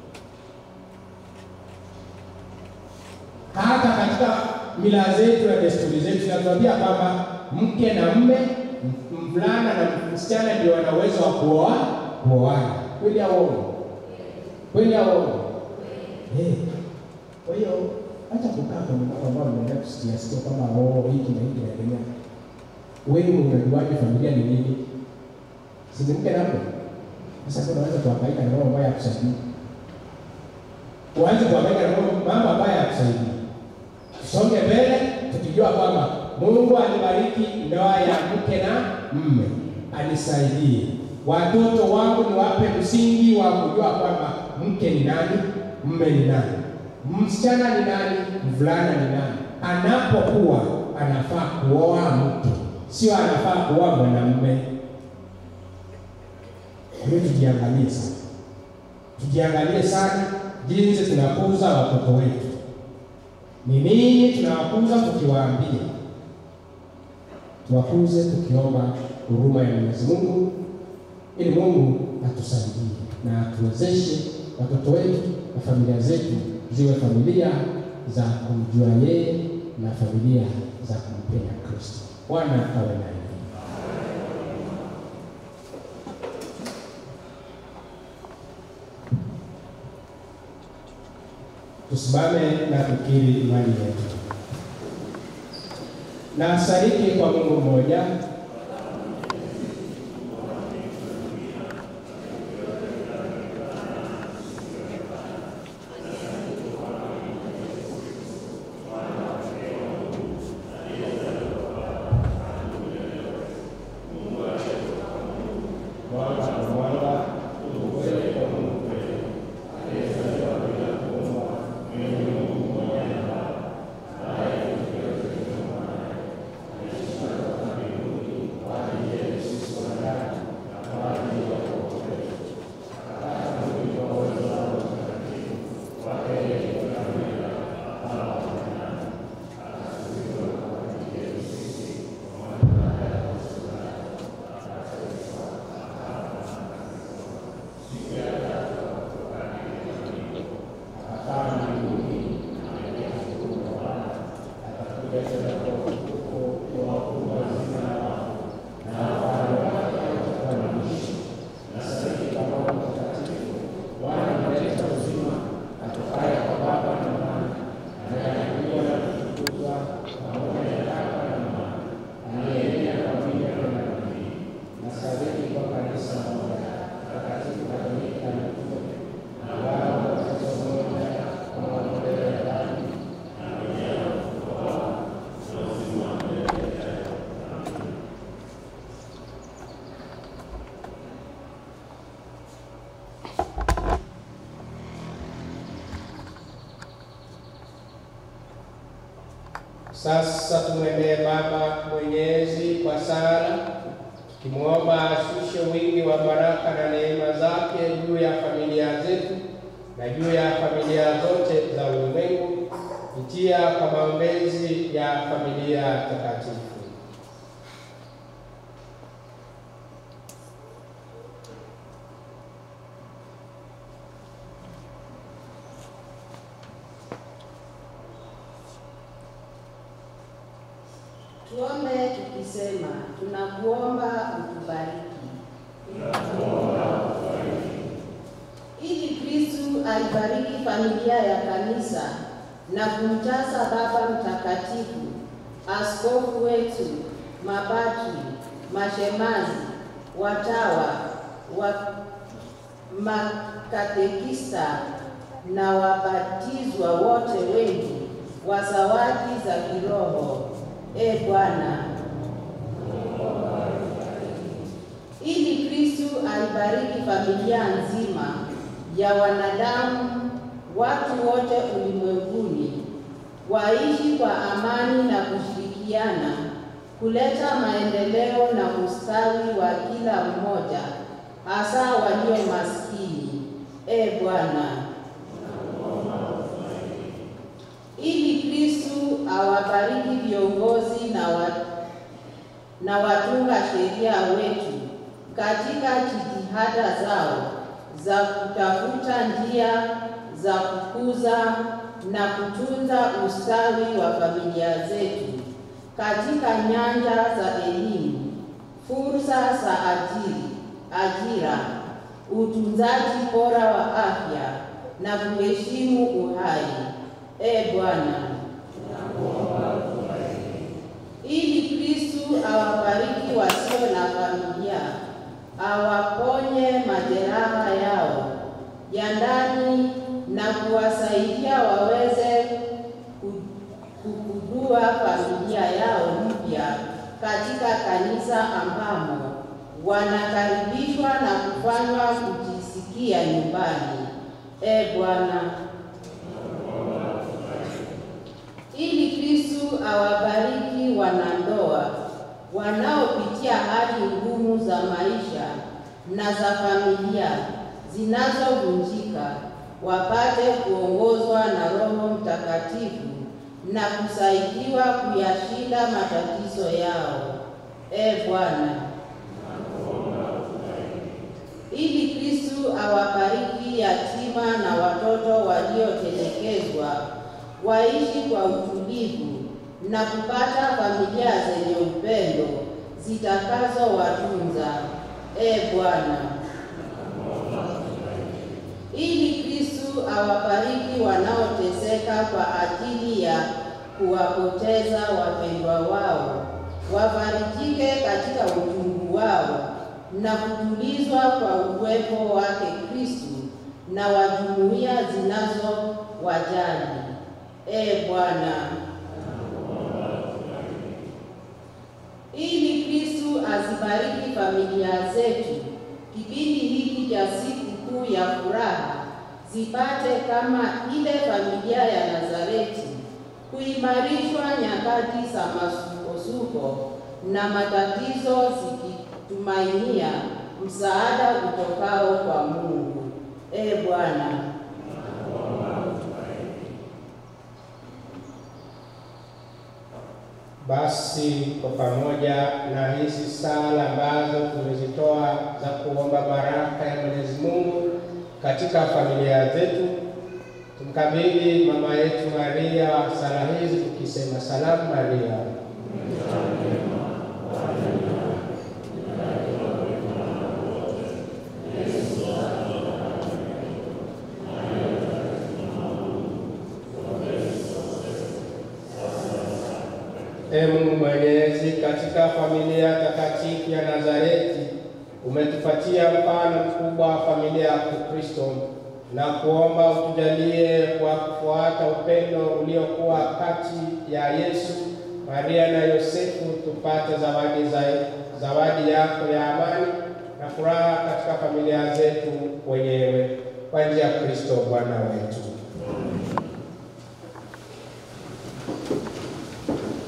Hata katika mila zetu na desturi zetu zinatuambia kwamba mke na mme, mvulana na msichana ndio wana uwezo wa kuoa kuoana. Kweli au uongo? Kweli au uongo? Eh. Kwa hiyo acha kukaa kwenye mambo ambayo mnaenda kusikia sikia kwamba oh, hiki na hiki naendelea. Wewe unajuaje familia ni nini? Si ni mke na mme? Sasa kuna unaweza kuhangaika na mambo ambayo yakusaidii. Uanze kuhangaika na mambo ambayo yakusaidii. Tusonge mbele tukijua kwamba Mungu alibariki ndoa ya mke na mme, anisaidie watoto wangu, niwape msingi wa kujua kwamba mke ni nani, mme ni nani, msichana ni nani, mvulana ni nani. Anapokuwa anafaa kuoa mke, sio anafaa kuoa mwanamume. Kwa hiyo tujiangalie sana, tujiangalie sana jinsi tunakuza watoto wetu ni nini tunawakuza tukiwaambia, tuwakuze tukiomba huruma ya Mwenyezi Mungu, ili Mungu atusaidie na atuwezeshe watoto wetu na familia zetu ziwe familia za kumjua yeye na familia za kumpenda Kristo. Bwana awe nanyi. Tusimame na tukiri imani yetu. Na sadiki kwa Mungu mmoja mwanga kwa mwanga, ukweli kwa Mungu kweli. Sasa tumwendee Baba Mwenyezi kwa sala, tukimwomba ashushe wingi wa baraka na neema zake juu ya familia zetu na juu ya familia zote za ulimwengu kupitia kwa maombezi ya familia takatifu. Tuombe tukisema, tunakuomba utubariki. Ili Kristu aibariki familia ya kanisa na kumjaza Baba Mtakatifu, askofu wetu, mapadri, mashemazi, watawa, wa makatekista na wabatizwa wote wengi wa zawadi za kiroho. E Bwana, ili Kristu aibariki familia nzima ya wanadamu, watu wote ulimwenguni waishi kwa amani na kushirikiana, kuleta maendeleo na ustawi wa kila mmoja, hasa walio maskini. E Bwana, ili Kristu awabariki viongozi na, wa, na watunga sheria wetu katika jitihada zao za kutafuta njia za kukuza na kutunza ustawi wa familia zetu katika nyanja za elimu, fursa za ajiri, ajira, utunzaji bora wa afya na kuheshimu uhai. E Bwana, ili Kristu awabariki wasio na familia, awaponye majeraha yao ya ndani na kuwasaidia waweze kugundua familia yao mpya katika kanisa ambamo wanakaribishwa na kufanywa kujisikia nyumbani. E Bwana, ili Kristu awabariki wanandoa wanaopitia hali ngumu za maisha na za familia zinazovunjika, wapate kuongozwa na Roho Mtakatifu na kusaidiwa kuyashinda matatizo yao. E Bwana, ili Kristu awabariki yatima na watoto waliotelekezwa waishi kwa utulivu na kupata familia zenye upendo zitakazowatunza. E Bwana, ili Kristu awabariki wanaoteseka kwa ajili ya kuwapoteza wapendwa wao, wafarijike katika uchungu wao na kutulizwa kwa uwepo wake Kristu na wa jumuiya zinazowajali. E Bwana, ili Kristu azibariki familia zetu kipindi hiki cha siku kuu ya furaha, zipate kama ile familia ya Nazareti kuimarishwa nyakati za masukosuko na matatizo, zikitumainia msaada utokao kwa Mungu. E Bwana, Basi kwa pamoja na hizi sala ambazo tumezitoa za kuomba baraka ya Mwenyezi Mungu katika familia zetu, tumkabidhi mama yetu Maria sala hizi tukisema: Salamu Maria, Ee Mungu Mwenyezi, katika familia takatifu ya Nazareti umetupatia mfano mkubwa wa familia ya Kikristo na kuomba utujalie kwa kufuata upendo uliokuwa kati ya Yesu, Maria na Yosefu, tupate zawadi za zawadi yako ya amani na furaha katika familia zetu wenyewe kwa njia ya Kristo Bwana wetu.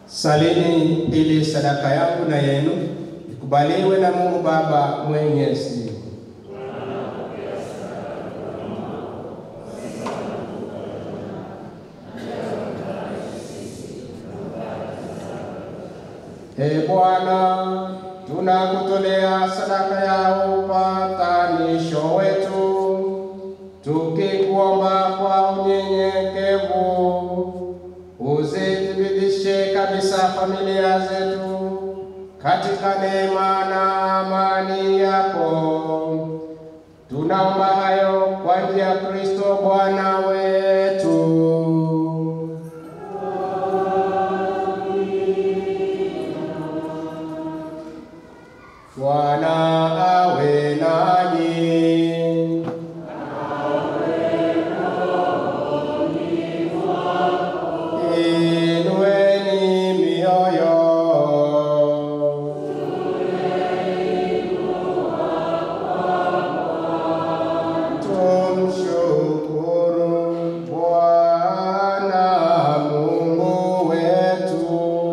Salini ili sadaka yangu na yenu ikubaliwe na Mungu Baba Mwenyezi. Ee Bwana, tunakutolea sadaka ya upatanisho wetu, tukikuomba kwa unyenyekevu uzithibitishe kabisa familia zetu katika neema na amani yako. Tunaomba hayo kwa njia ya Kristo Bwana wetu. Bwana awe nanyi. Inueni mioyo. Tumshukuru Bwana Mungu wetu.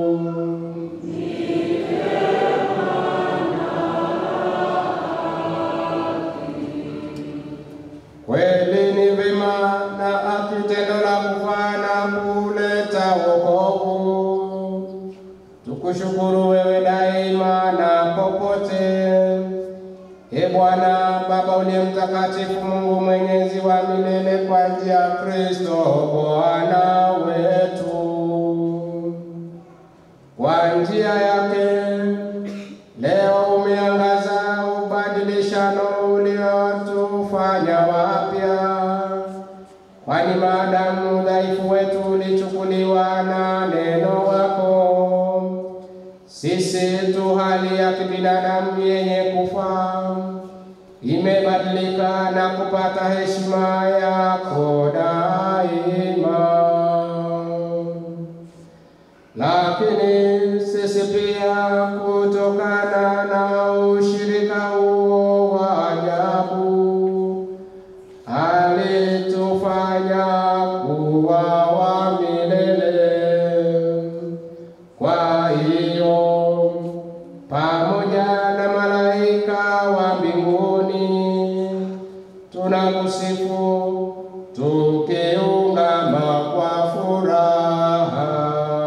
Kweli ni vema na haki tendo la kufaa na kuleta wokovu. Tukushukuru wewe daima na popote. E Bwana Baba uliye mtakatifu, Mungu mwenyezi wa milele, kwa njia ya Kristo Bwana wetu. Kwa njia yake leo umeangaza ubadilishano uliotufanya wapya, kwani maadamu udhaifu wetu ulichukuliwa na neno wako, sisi tu hali ya kibinadamu yenye kufa imebadilika na kupata heshima yako daima lakini sisi pia kutokana na ushirika huo wa ajabu alitufanya kuwa wa milele. Kwa hiyo pamoja na malaika wa mbinguni tunakusifu tukiungama kwa furaha.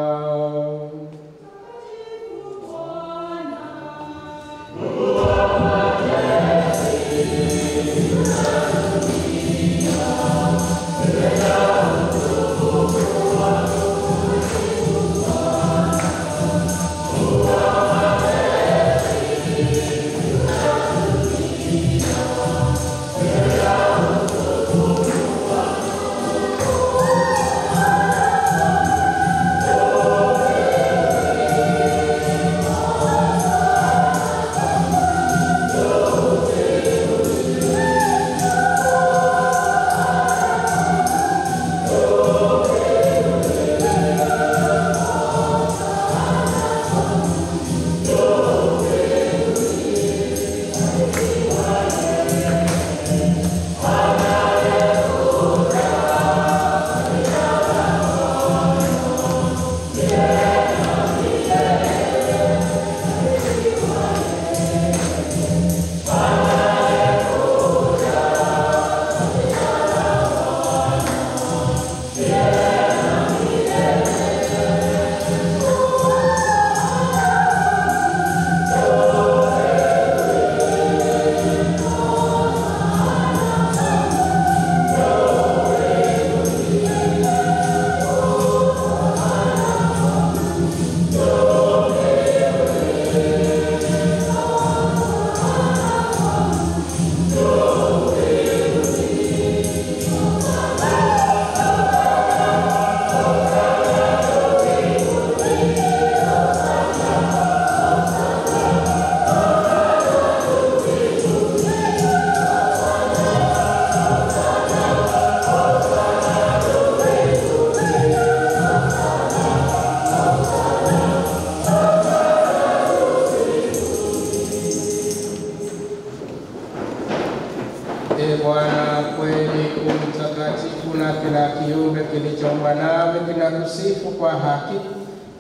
Ee Bwana, kweli u mtakatifu na kila kiumbe kilichoumbwa nawe kinakusifu kwa haki.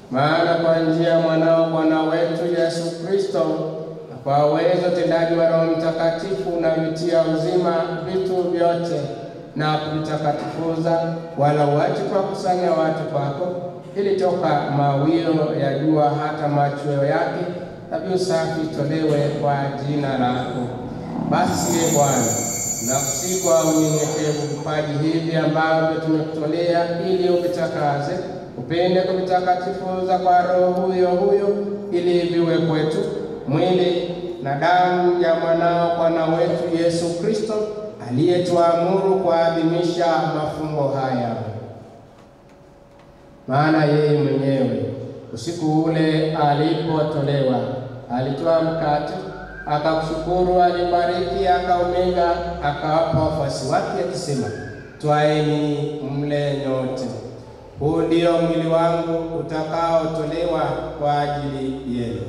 maana kwa njia ya mwanao Bwana wetu Yesu Kristo na kwa uwezo utendaji wa Roho Mtakatifu unavitia uzima vitu vyote na kuvitakatifuza, wala uache kuwakusanya watu kwako, ili toka mawio ya jua hata machweo yake dhabihu safi itolewe kwa jina lako. Basi ye Bwana, nakusihi kwa unyenyekevu vipaji hivi ambavyo tumekutolea, ili uvitakaze, upende kuvitakatifuza kwa Roho huyo huyo, ili viwe kwetu mwili na damu ya mwanao Bwana wetu Yesu Kristo, aliyetuamuru kuadhimisha mafumbo haya. Maana yeye mwenyewe usiku ule alipotolewa, alitoa mkate, akakushukuru, alibariki, akaumega, akawapa wafuasi wake akisema, twaeni mle nyote, huu ndio mwili wangu utakaotolewa kwa ajili yenu.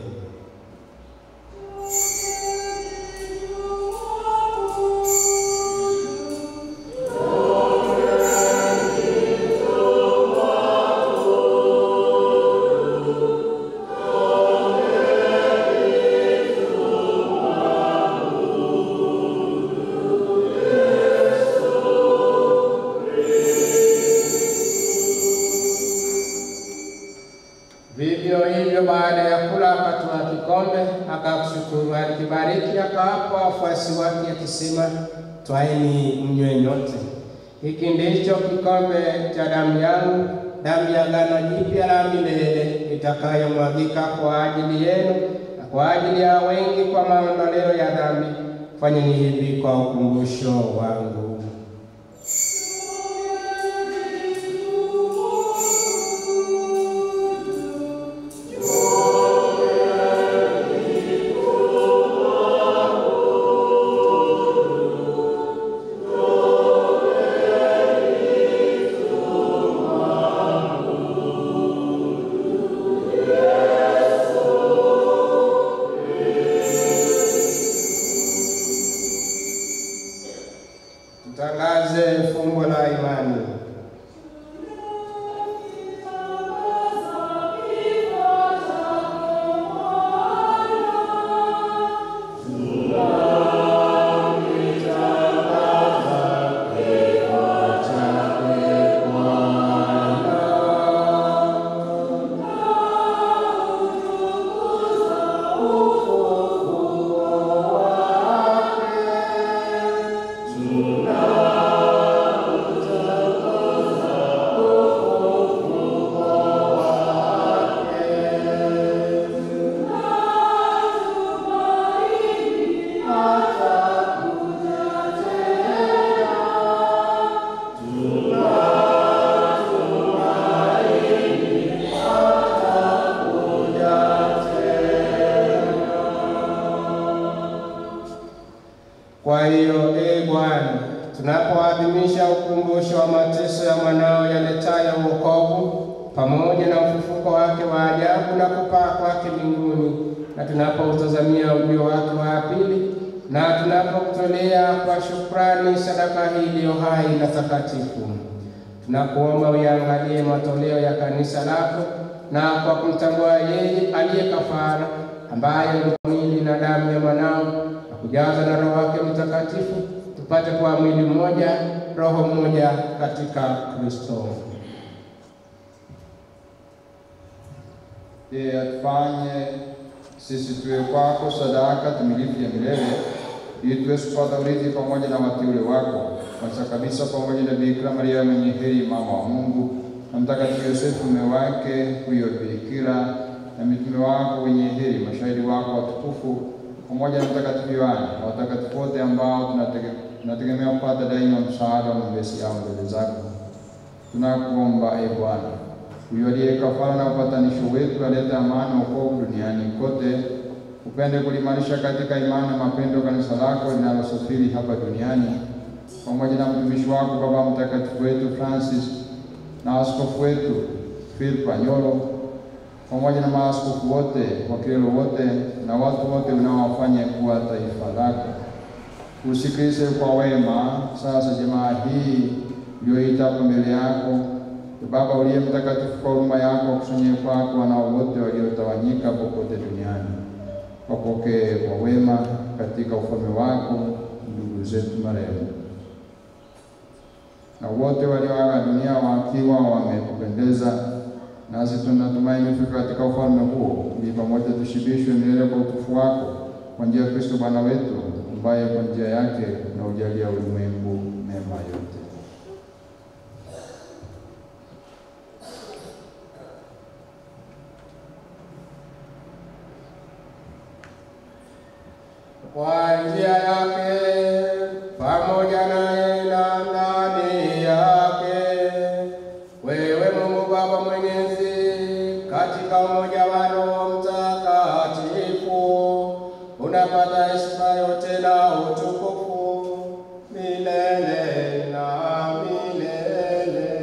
Vivyo hivyo baada ya kula akatwaa kikombe, akakushukuru, alikibariki, akawapa wafuasi wake akisema, twaeni mnywe nyote, hiki ndicho kikombe cha damu yangu, damu ya agano jipya la milele, itakayomwagika kwa ajili yenu na kwa ajili ya wengi kwa maondoleo ya dhambi. Fanyeni hivi kwa ukumbusho wangu. Tutangaze fumbo la imani. Kwa hiyo ee Bwana, tunapoadhimisha ukumbusho wa mateso ya mwanao yaletayo wokovu pamoja na ufufuko wake wa ajabu na kupaa kwake mbinguni, na tunapoutazamia ujio wake wa pili, na tunapokutolea kwa shukrani sadaka hii iliyo hai na takatifu, tunakuomba uyaangalie matoleo ya kanisa lako, na kwa kumtambua yeye aliye kafara, ambaye ni mwili na damu ya mwanao na kujaza na Roho wake Mtakatifu, tupate kuwa mwili mmoja, roho mmoja katika Kristo. Yeye atufanye sisi tuwe kwako sadaka timilifu ya milele, ili tuweze kupata urithi pamoja na wateule wako, kwanza kabisa pamoja na Bikira Maria mwenye heri, mama wa Mungu, na Mtakatifu Yosefu mume wake huyo Bikira, na mitume wako wenye heri, mashahidi wako watukufu, pamoja na Mtakatifu Yohane na watakatifu wote ambao tunatege- tunategemea kupata daima msaada wa maombezi yao mbele zako. Tunakuomba e Bwana, huyo aliye kafara na upatanisho wetu, alete amani na wokovu duniani kote, upende kulimarisha katika imani na mapendo kanisa lako linalosafiri hapa duniani, pamoja na mtumishi wako Baba Mtakatifu wetu Francis na askofu wetu Philip Anyolo, pamoja na maaskofu wote, wakilelo wote na watu wote unaowafanya kuwa taifa lako. Usikilize kwa wema sasa jamaa hii iliyoita hapa mbele yako, Ee Baba uliye mtakatifu, kwa huruma yako wakusanyie kwako wanao wote waliotawanyika popote duniani, wapokee kwa wema katika ufalme wako ndugu zetu marehemu na wote walioaga dunia wakiwa wamekupendeza, nasi tunatumaini kufika katika ufalme huo, ili pamoja tushibishwe milele kwa utukufu wako, kwa njia ya Kristo Bwana wetu, ambaye kwa njia yake na ujalia ulimwengu mema yote. kwa njia yake pamoja naye na ndani yake, wewe Mungu Baba Mwenyezi, katika umoja wa Roho Mtakatifu, unapata heshima yote na utukufu milele na milele.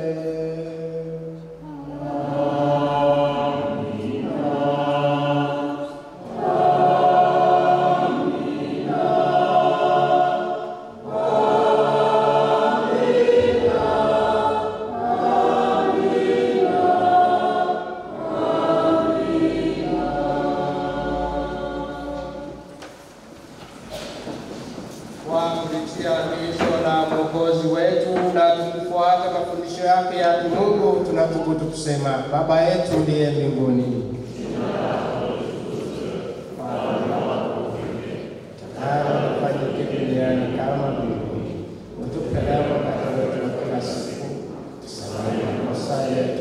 kwa kulitia agizo la Mwokozi wetu na tukifuata mafundisho yake ya kimungu, tunathubutu kusema: Baba yetu ndiye mbinguni, takalo lifanyike duniani kama mbinguni. Utupe leo mkate wetu wa kila siku, tusamehe makosa yetu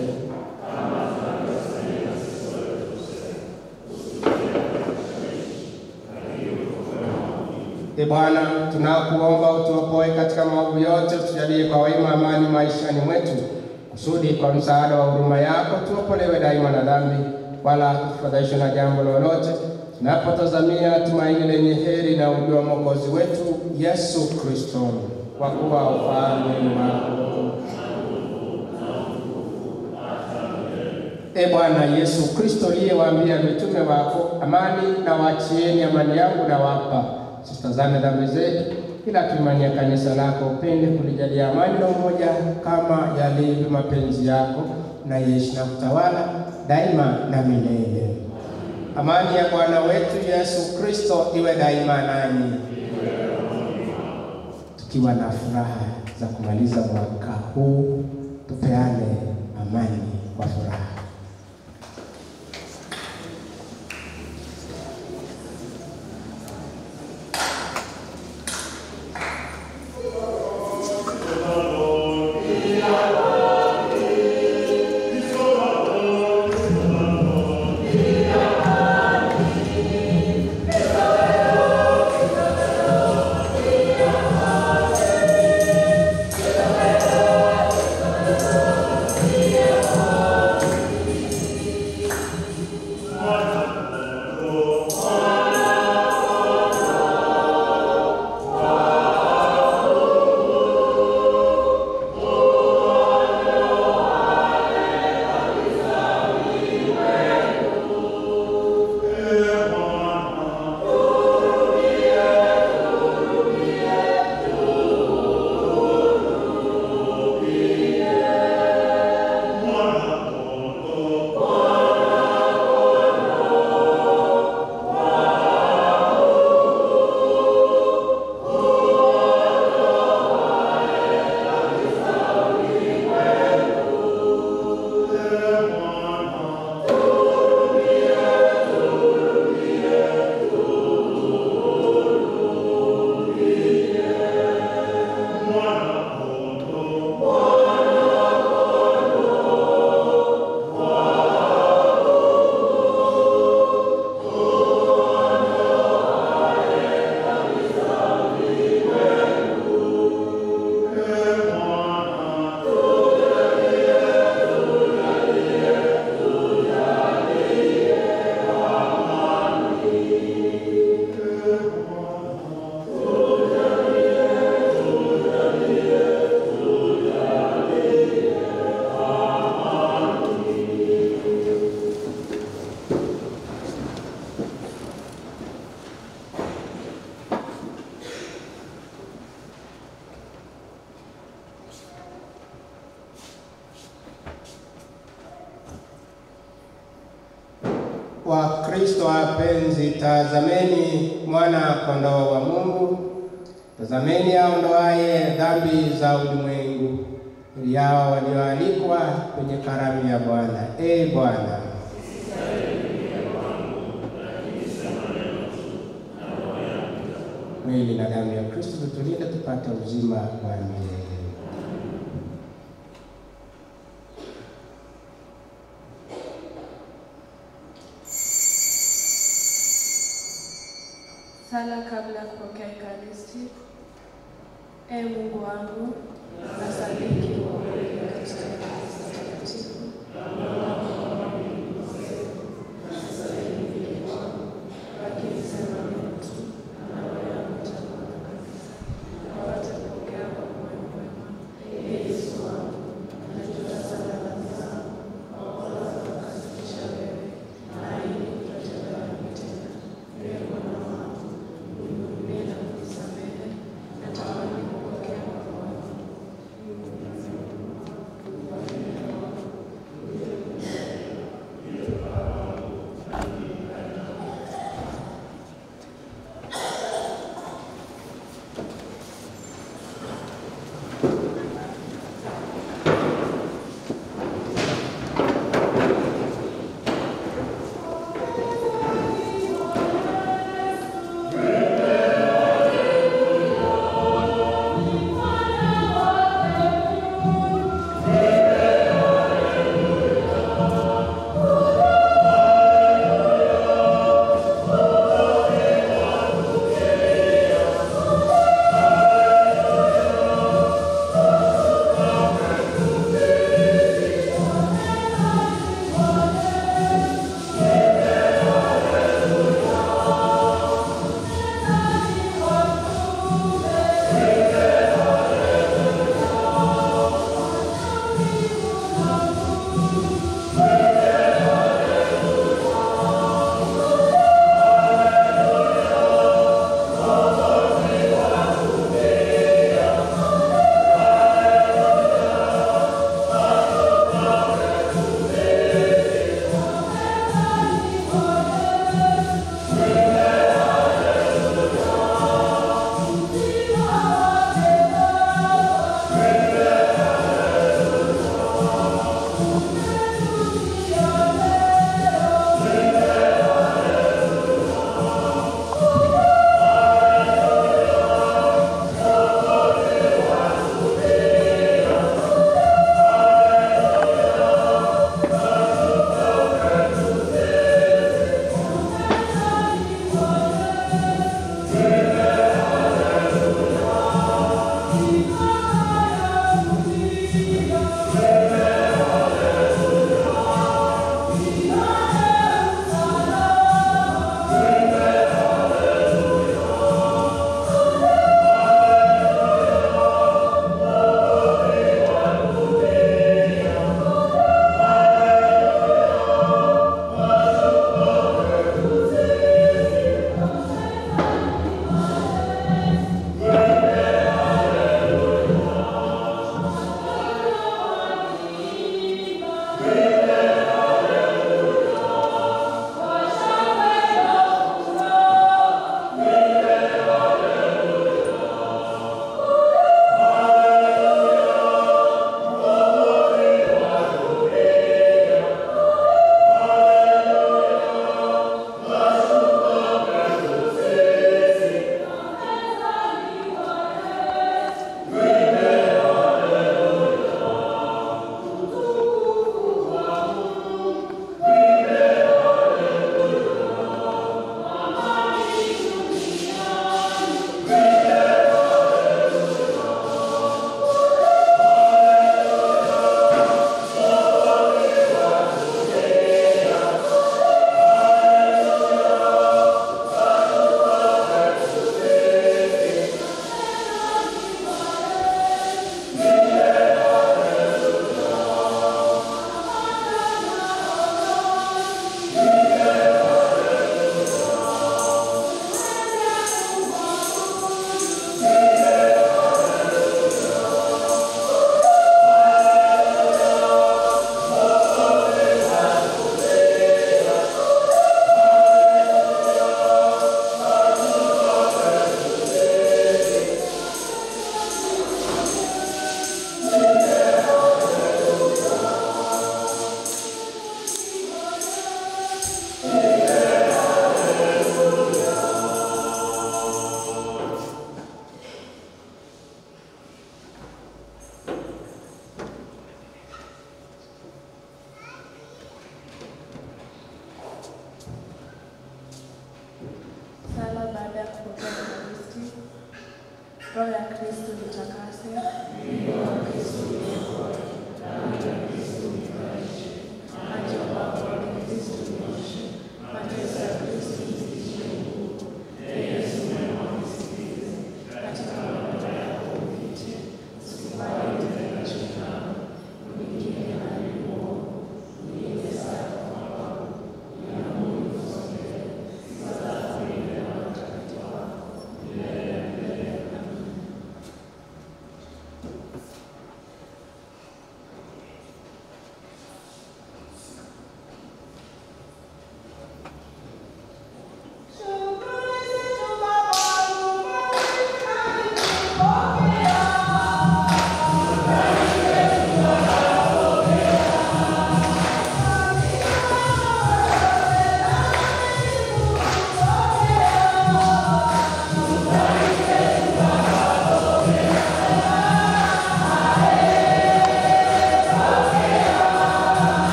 E Bwana, tunakuomba utuokoe katika maovu yote, utujalie kwa wema amani maishani mwetu, kusudi kwa msaada wa huruma yako tuokolewe daima na dhambi, wala tusifadhaishwe na jambo lolote, tunapotazamia tumaini lenye heri na ujio wa Mwokozi wetu Yesu Kristo, kwa kuwa ufalme ni wako E Bwana Yesu Kristo, uliyewaambia mitume wako, amani na waachieni, amani yangu na wapa, usitazame dhambi zetu, ila tuimanie kanisa lako, upende kulijalia amani na umoja, kama yalivyo mapenzi yako, na yeishi na kutawala daima na milele. Amani ya Bwana wetu Yesu Kristo iwe daima nanyi, tukiwa na furaha za kumaliza mwaka huu, tupeane amani kwa furaha. Thank wa Kristo wapenzi, tazameni mwana kondoo wa Mungu, tazameni aondoaye dhambi za ulimwengu. Heri yao walioalikwa kwenye karamu ya Bwana. Ee Bwana, mwili na damu ya Kristo vitulinde tupate uzima wa milele. Sala kabla ya kupokea Ekaristi. Ee Mungu wangu, nasadiki kwa kweli katika Ekaristi Takatifu lakini sema neno tu na roho yangu itakuwa kabisa. Napata kupokea kwa moyo mwema. Ee Yesu wangu, najua sana dhambi zangu, wakola kukukaribisha wewe, na ili kutotenda dhambi tena. Ee Bwana wangu, unihurumie na kunisamehe. Natamani kupokea kwa moyo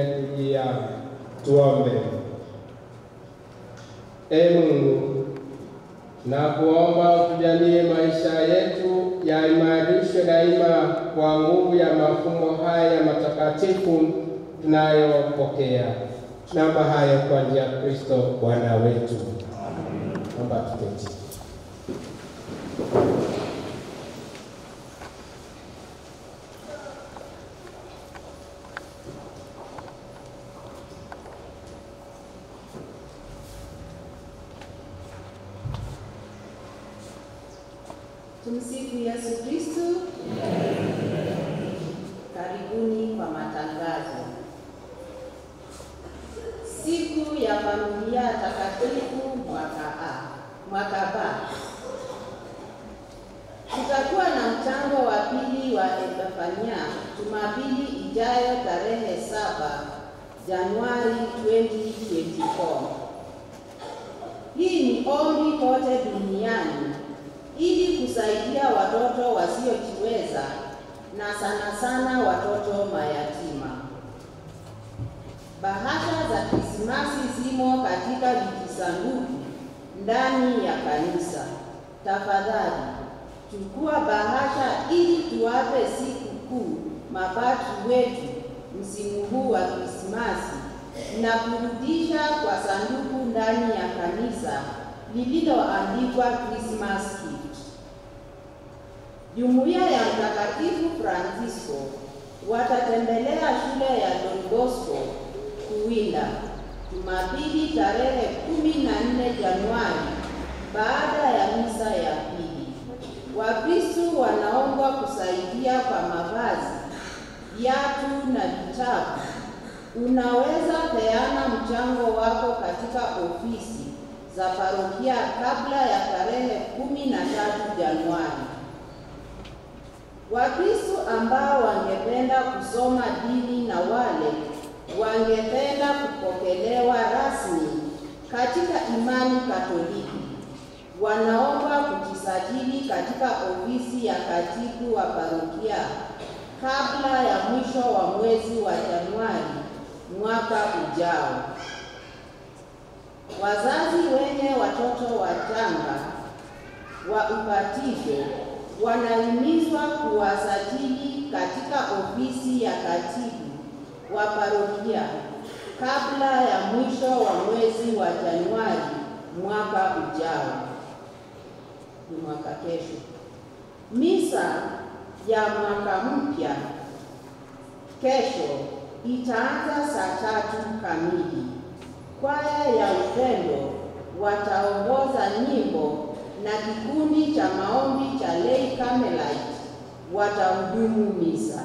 umetujia. Tuombe. Ee Mungu, na kuomba utujalie maisha yetu yaimarishwe daima kwa nguvu ya mafumbo haya matakatifu tunayopokea. Tunaomba hayo kwa njia ya Kristo Bwana wetu. Naomba tuketi. Tumsifu Yesu Kristo. Karibuni kwa matangazo. Siku ya familia takatifu mwaka A, mwaka B. Tutakuwa na mchango wa pili wa Epifania Jumapili ijayo tarehe saba Januari 2024. Hii ni ombi kote duniani ili kusaidia watoto wasiojiweza na sana sana watoto mayatima. Bahasha za Krismasi zimo katika vijisanduku ndani ya kanisa. Tafadhali chukua bahasha ili tuwape siku kuu mapadri wetu msimu huu wa Krismasi na kurudisha kwa sanduku ndani ya kanisa lililoandikwa Christmas gift. Jumuiya ya Mtakatifu Francisco watatembelea shule ya Don Bosco Kuwinda Jumapili tarehe kumi na nne Januari baada ya misa ya pili. Wakristo wanaombwa kusaidia kwa mavazi, viatu na vitabu. Unaweza peana mchango wako katika ofisi za parokia kabla ya tarehe kumi na tatu Januari. Wakristo ambao wangependa kusoma dini na wale wangependa kupokelewa rasmi katika imani Katoliki wanaomba kujisajili katika ofisi ya katibu wa parokia kabla ya mwisho wa mwezi wa Januari mwaka ujao. Wazazi wenye watoto wachanga wa ubatizo wanahimizwa kuwasajili katika ofisi ya katibu wa parokia kabla ya mwisho wa mwezi wa Januari mwaka ujao, ni mwaka kesho. Misa ya mwaka mpya kesho itaanza saa tatu kamili. Kwaya ya upendo wataongoza nyimbo na kikundi cha maombi cha Lay Carmelite watahudumu misa.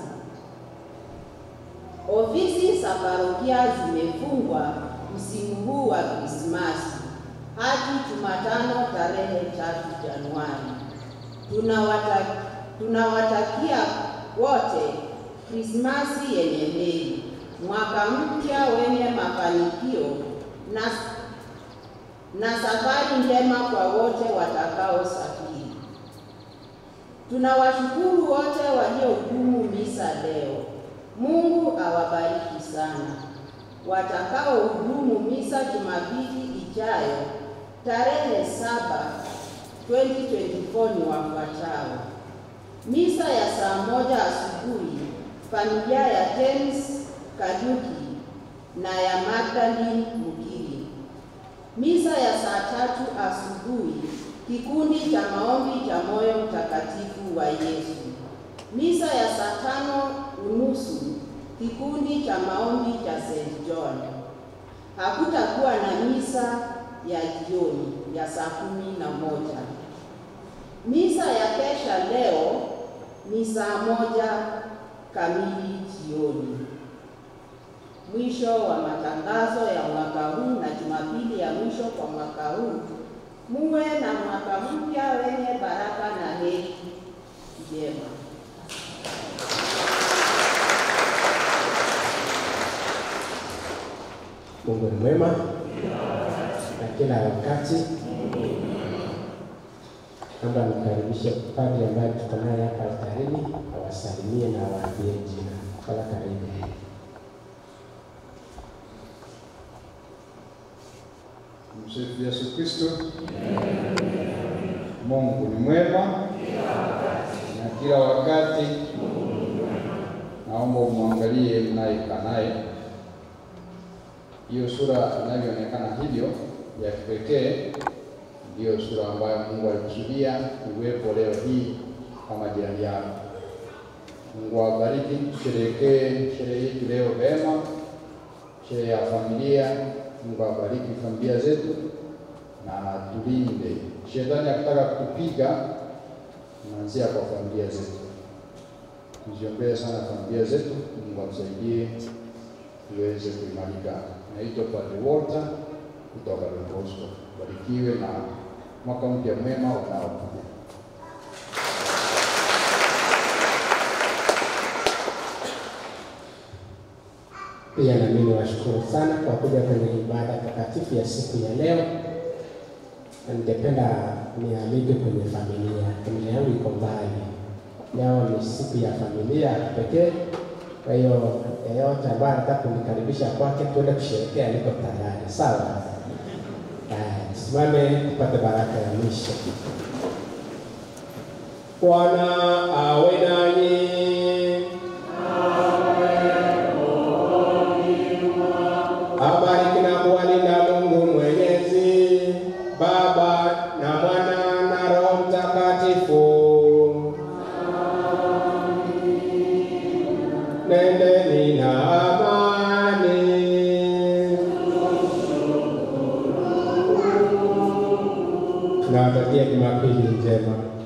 Ofisi za parokia zimefungwa msimu huu wa Krismasi hadi Jumatano tarehe tatu Januari. Tunawata, tunawatakia wote Krismasi yenye heri, mwaka mpya wenye mafanikio na, na safari njema kwa wote watakaosafiri. Tunawashukuru wote waliohudumu misa leo. Mungu awabariki sana. Watakaohudumu misa Jumapili ijayo tarehe saba 2024 ni wafuatao: misa ya saa moja asubuhi familia ya James Kajuki na ya Magdalene Mukiri. Misa ya saa tatu asubuhi kikundi cha maombi cha moyo mtakatifu wa Yesu. Misa ya saa tano unusu kikundi cha maombi cha St. John. Hakutakuwa na misa ya jioni ya saa kumi na moja. Misa ya kesha leo ni saa moja kamili jioni. Mwisho wa matangazo ya mwaka huu na Jumapili ya mwisho kwa mwaka huu. Muwe na mwaka mpya wenye baraka na heri njema. Mungu ni mwema na kila wakati. Naomba nikaribishe padri ambaye tuko naye hapa altarini awasalimie na awaambie jina. Kala karibu. Tumsifu Yesu Kristo. Mungu ni mwema na kila wakati. Naomba umwangalie mnayekaa naye. Hiyo sura inavyoonekana hivyo ya kipekee, ndiyo sura ambayo Mungu alikusudia iwepo leo hii kama jirani yako. Mungu awabariki, tusherehekee sherehe hii leo vema, sherehe ya familia. Mungu awabariki familia zetu na tulinde. Shetani akitaka kutupiga, tunaanzia kwa familia zetu. Tuziombee sana familia zetu, Mungu atusaidie tuweze kuimarika. Naitwa Padre Walter kutoka Don Bosco. Barikiwe na mwaka mpya mwema unaokuja. Pia na mimi niwashukuru sana kwa kuja kwenye ibada takatifu ya siku ya leo, na ningependa nialike kwenye familia. Familia yangu iko mbali, leo ni siku ya familia ya pekee. Kwa hiyo yeyote ambaye anataka kunikaribisha kwake, tuende kusherehekea, niko tayari. Sawa? Haya, Tusimame tupate baraka ya mwisho. Bwana awe nanyi. Abariki na kuwalinda Mungu Mwenyezi, Baba na Mwana na Roho Mtakatifu. Nendeni na amani. Tunawatakia Jumapili njema.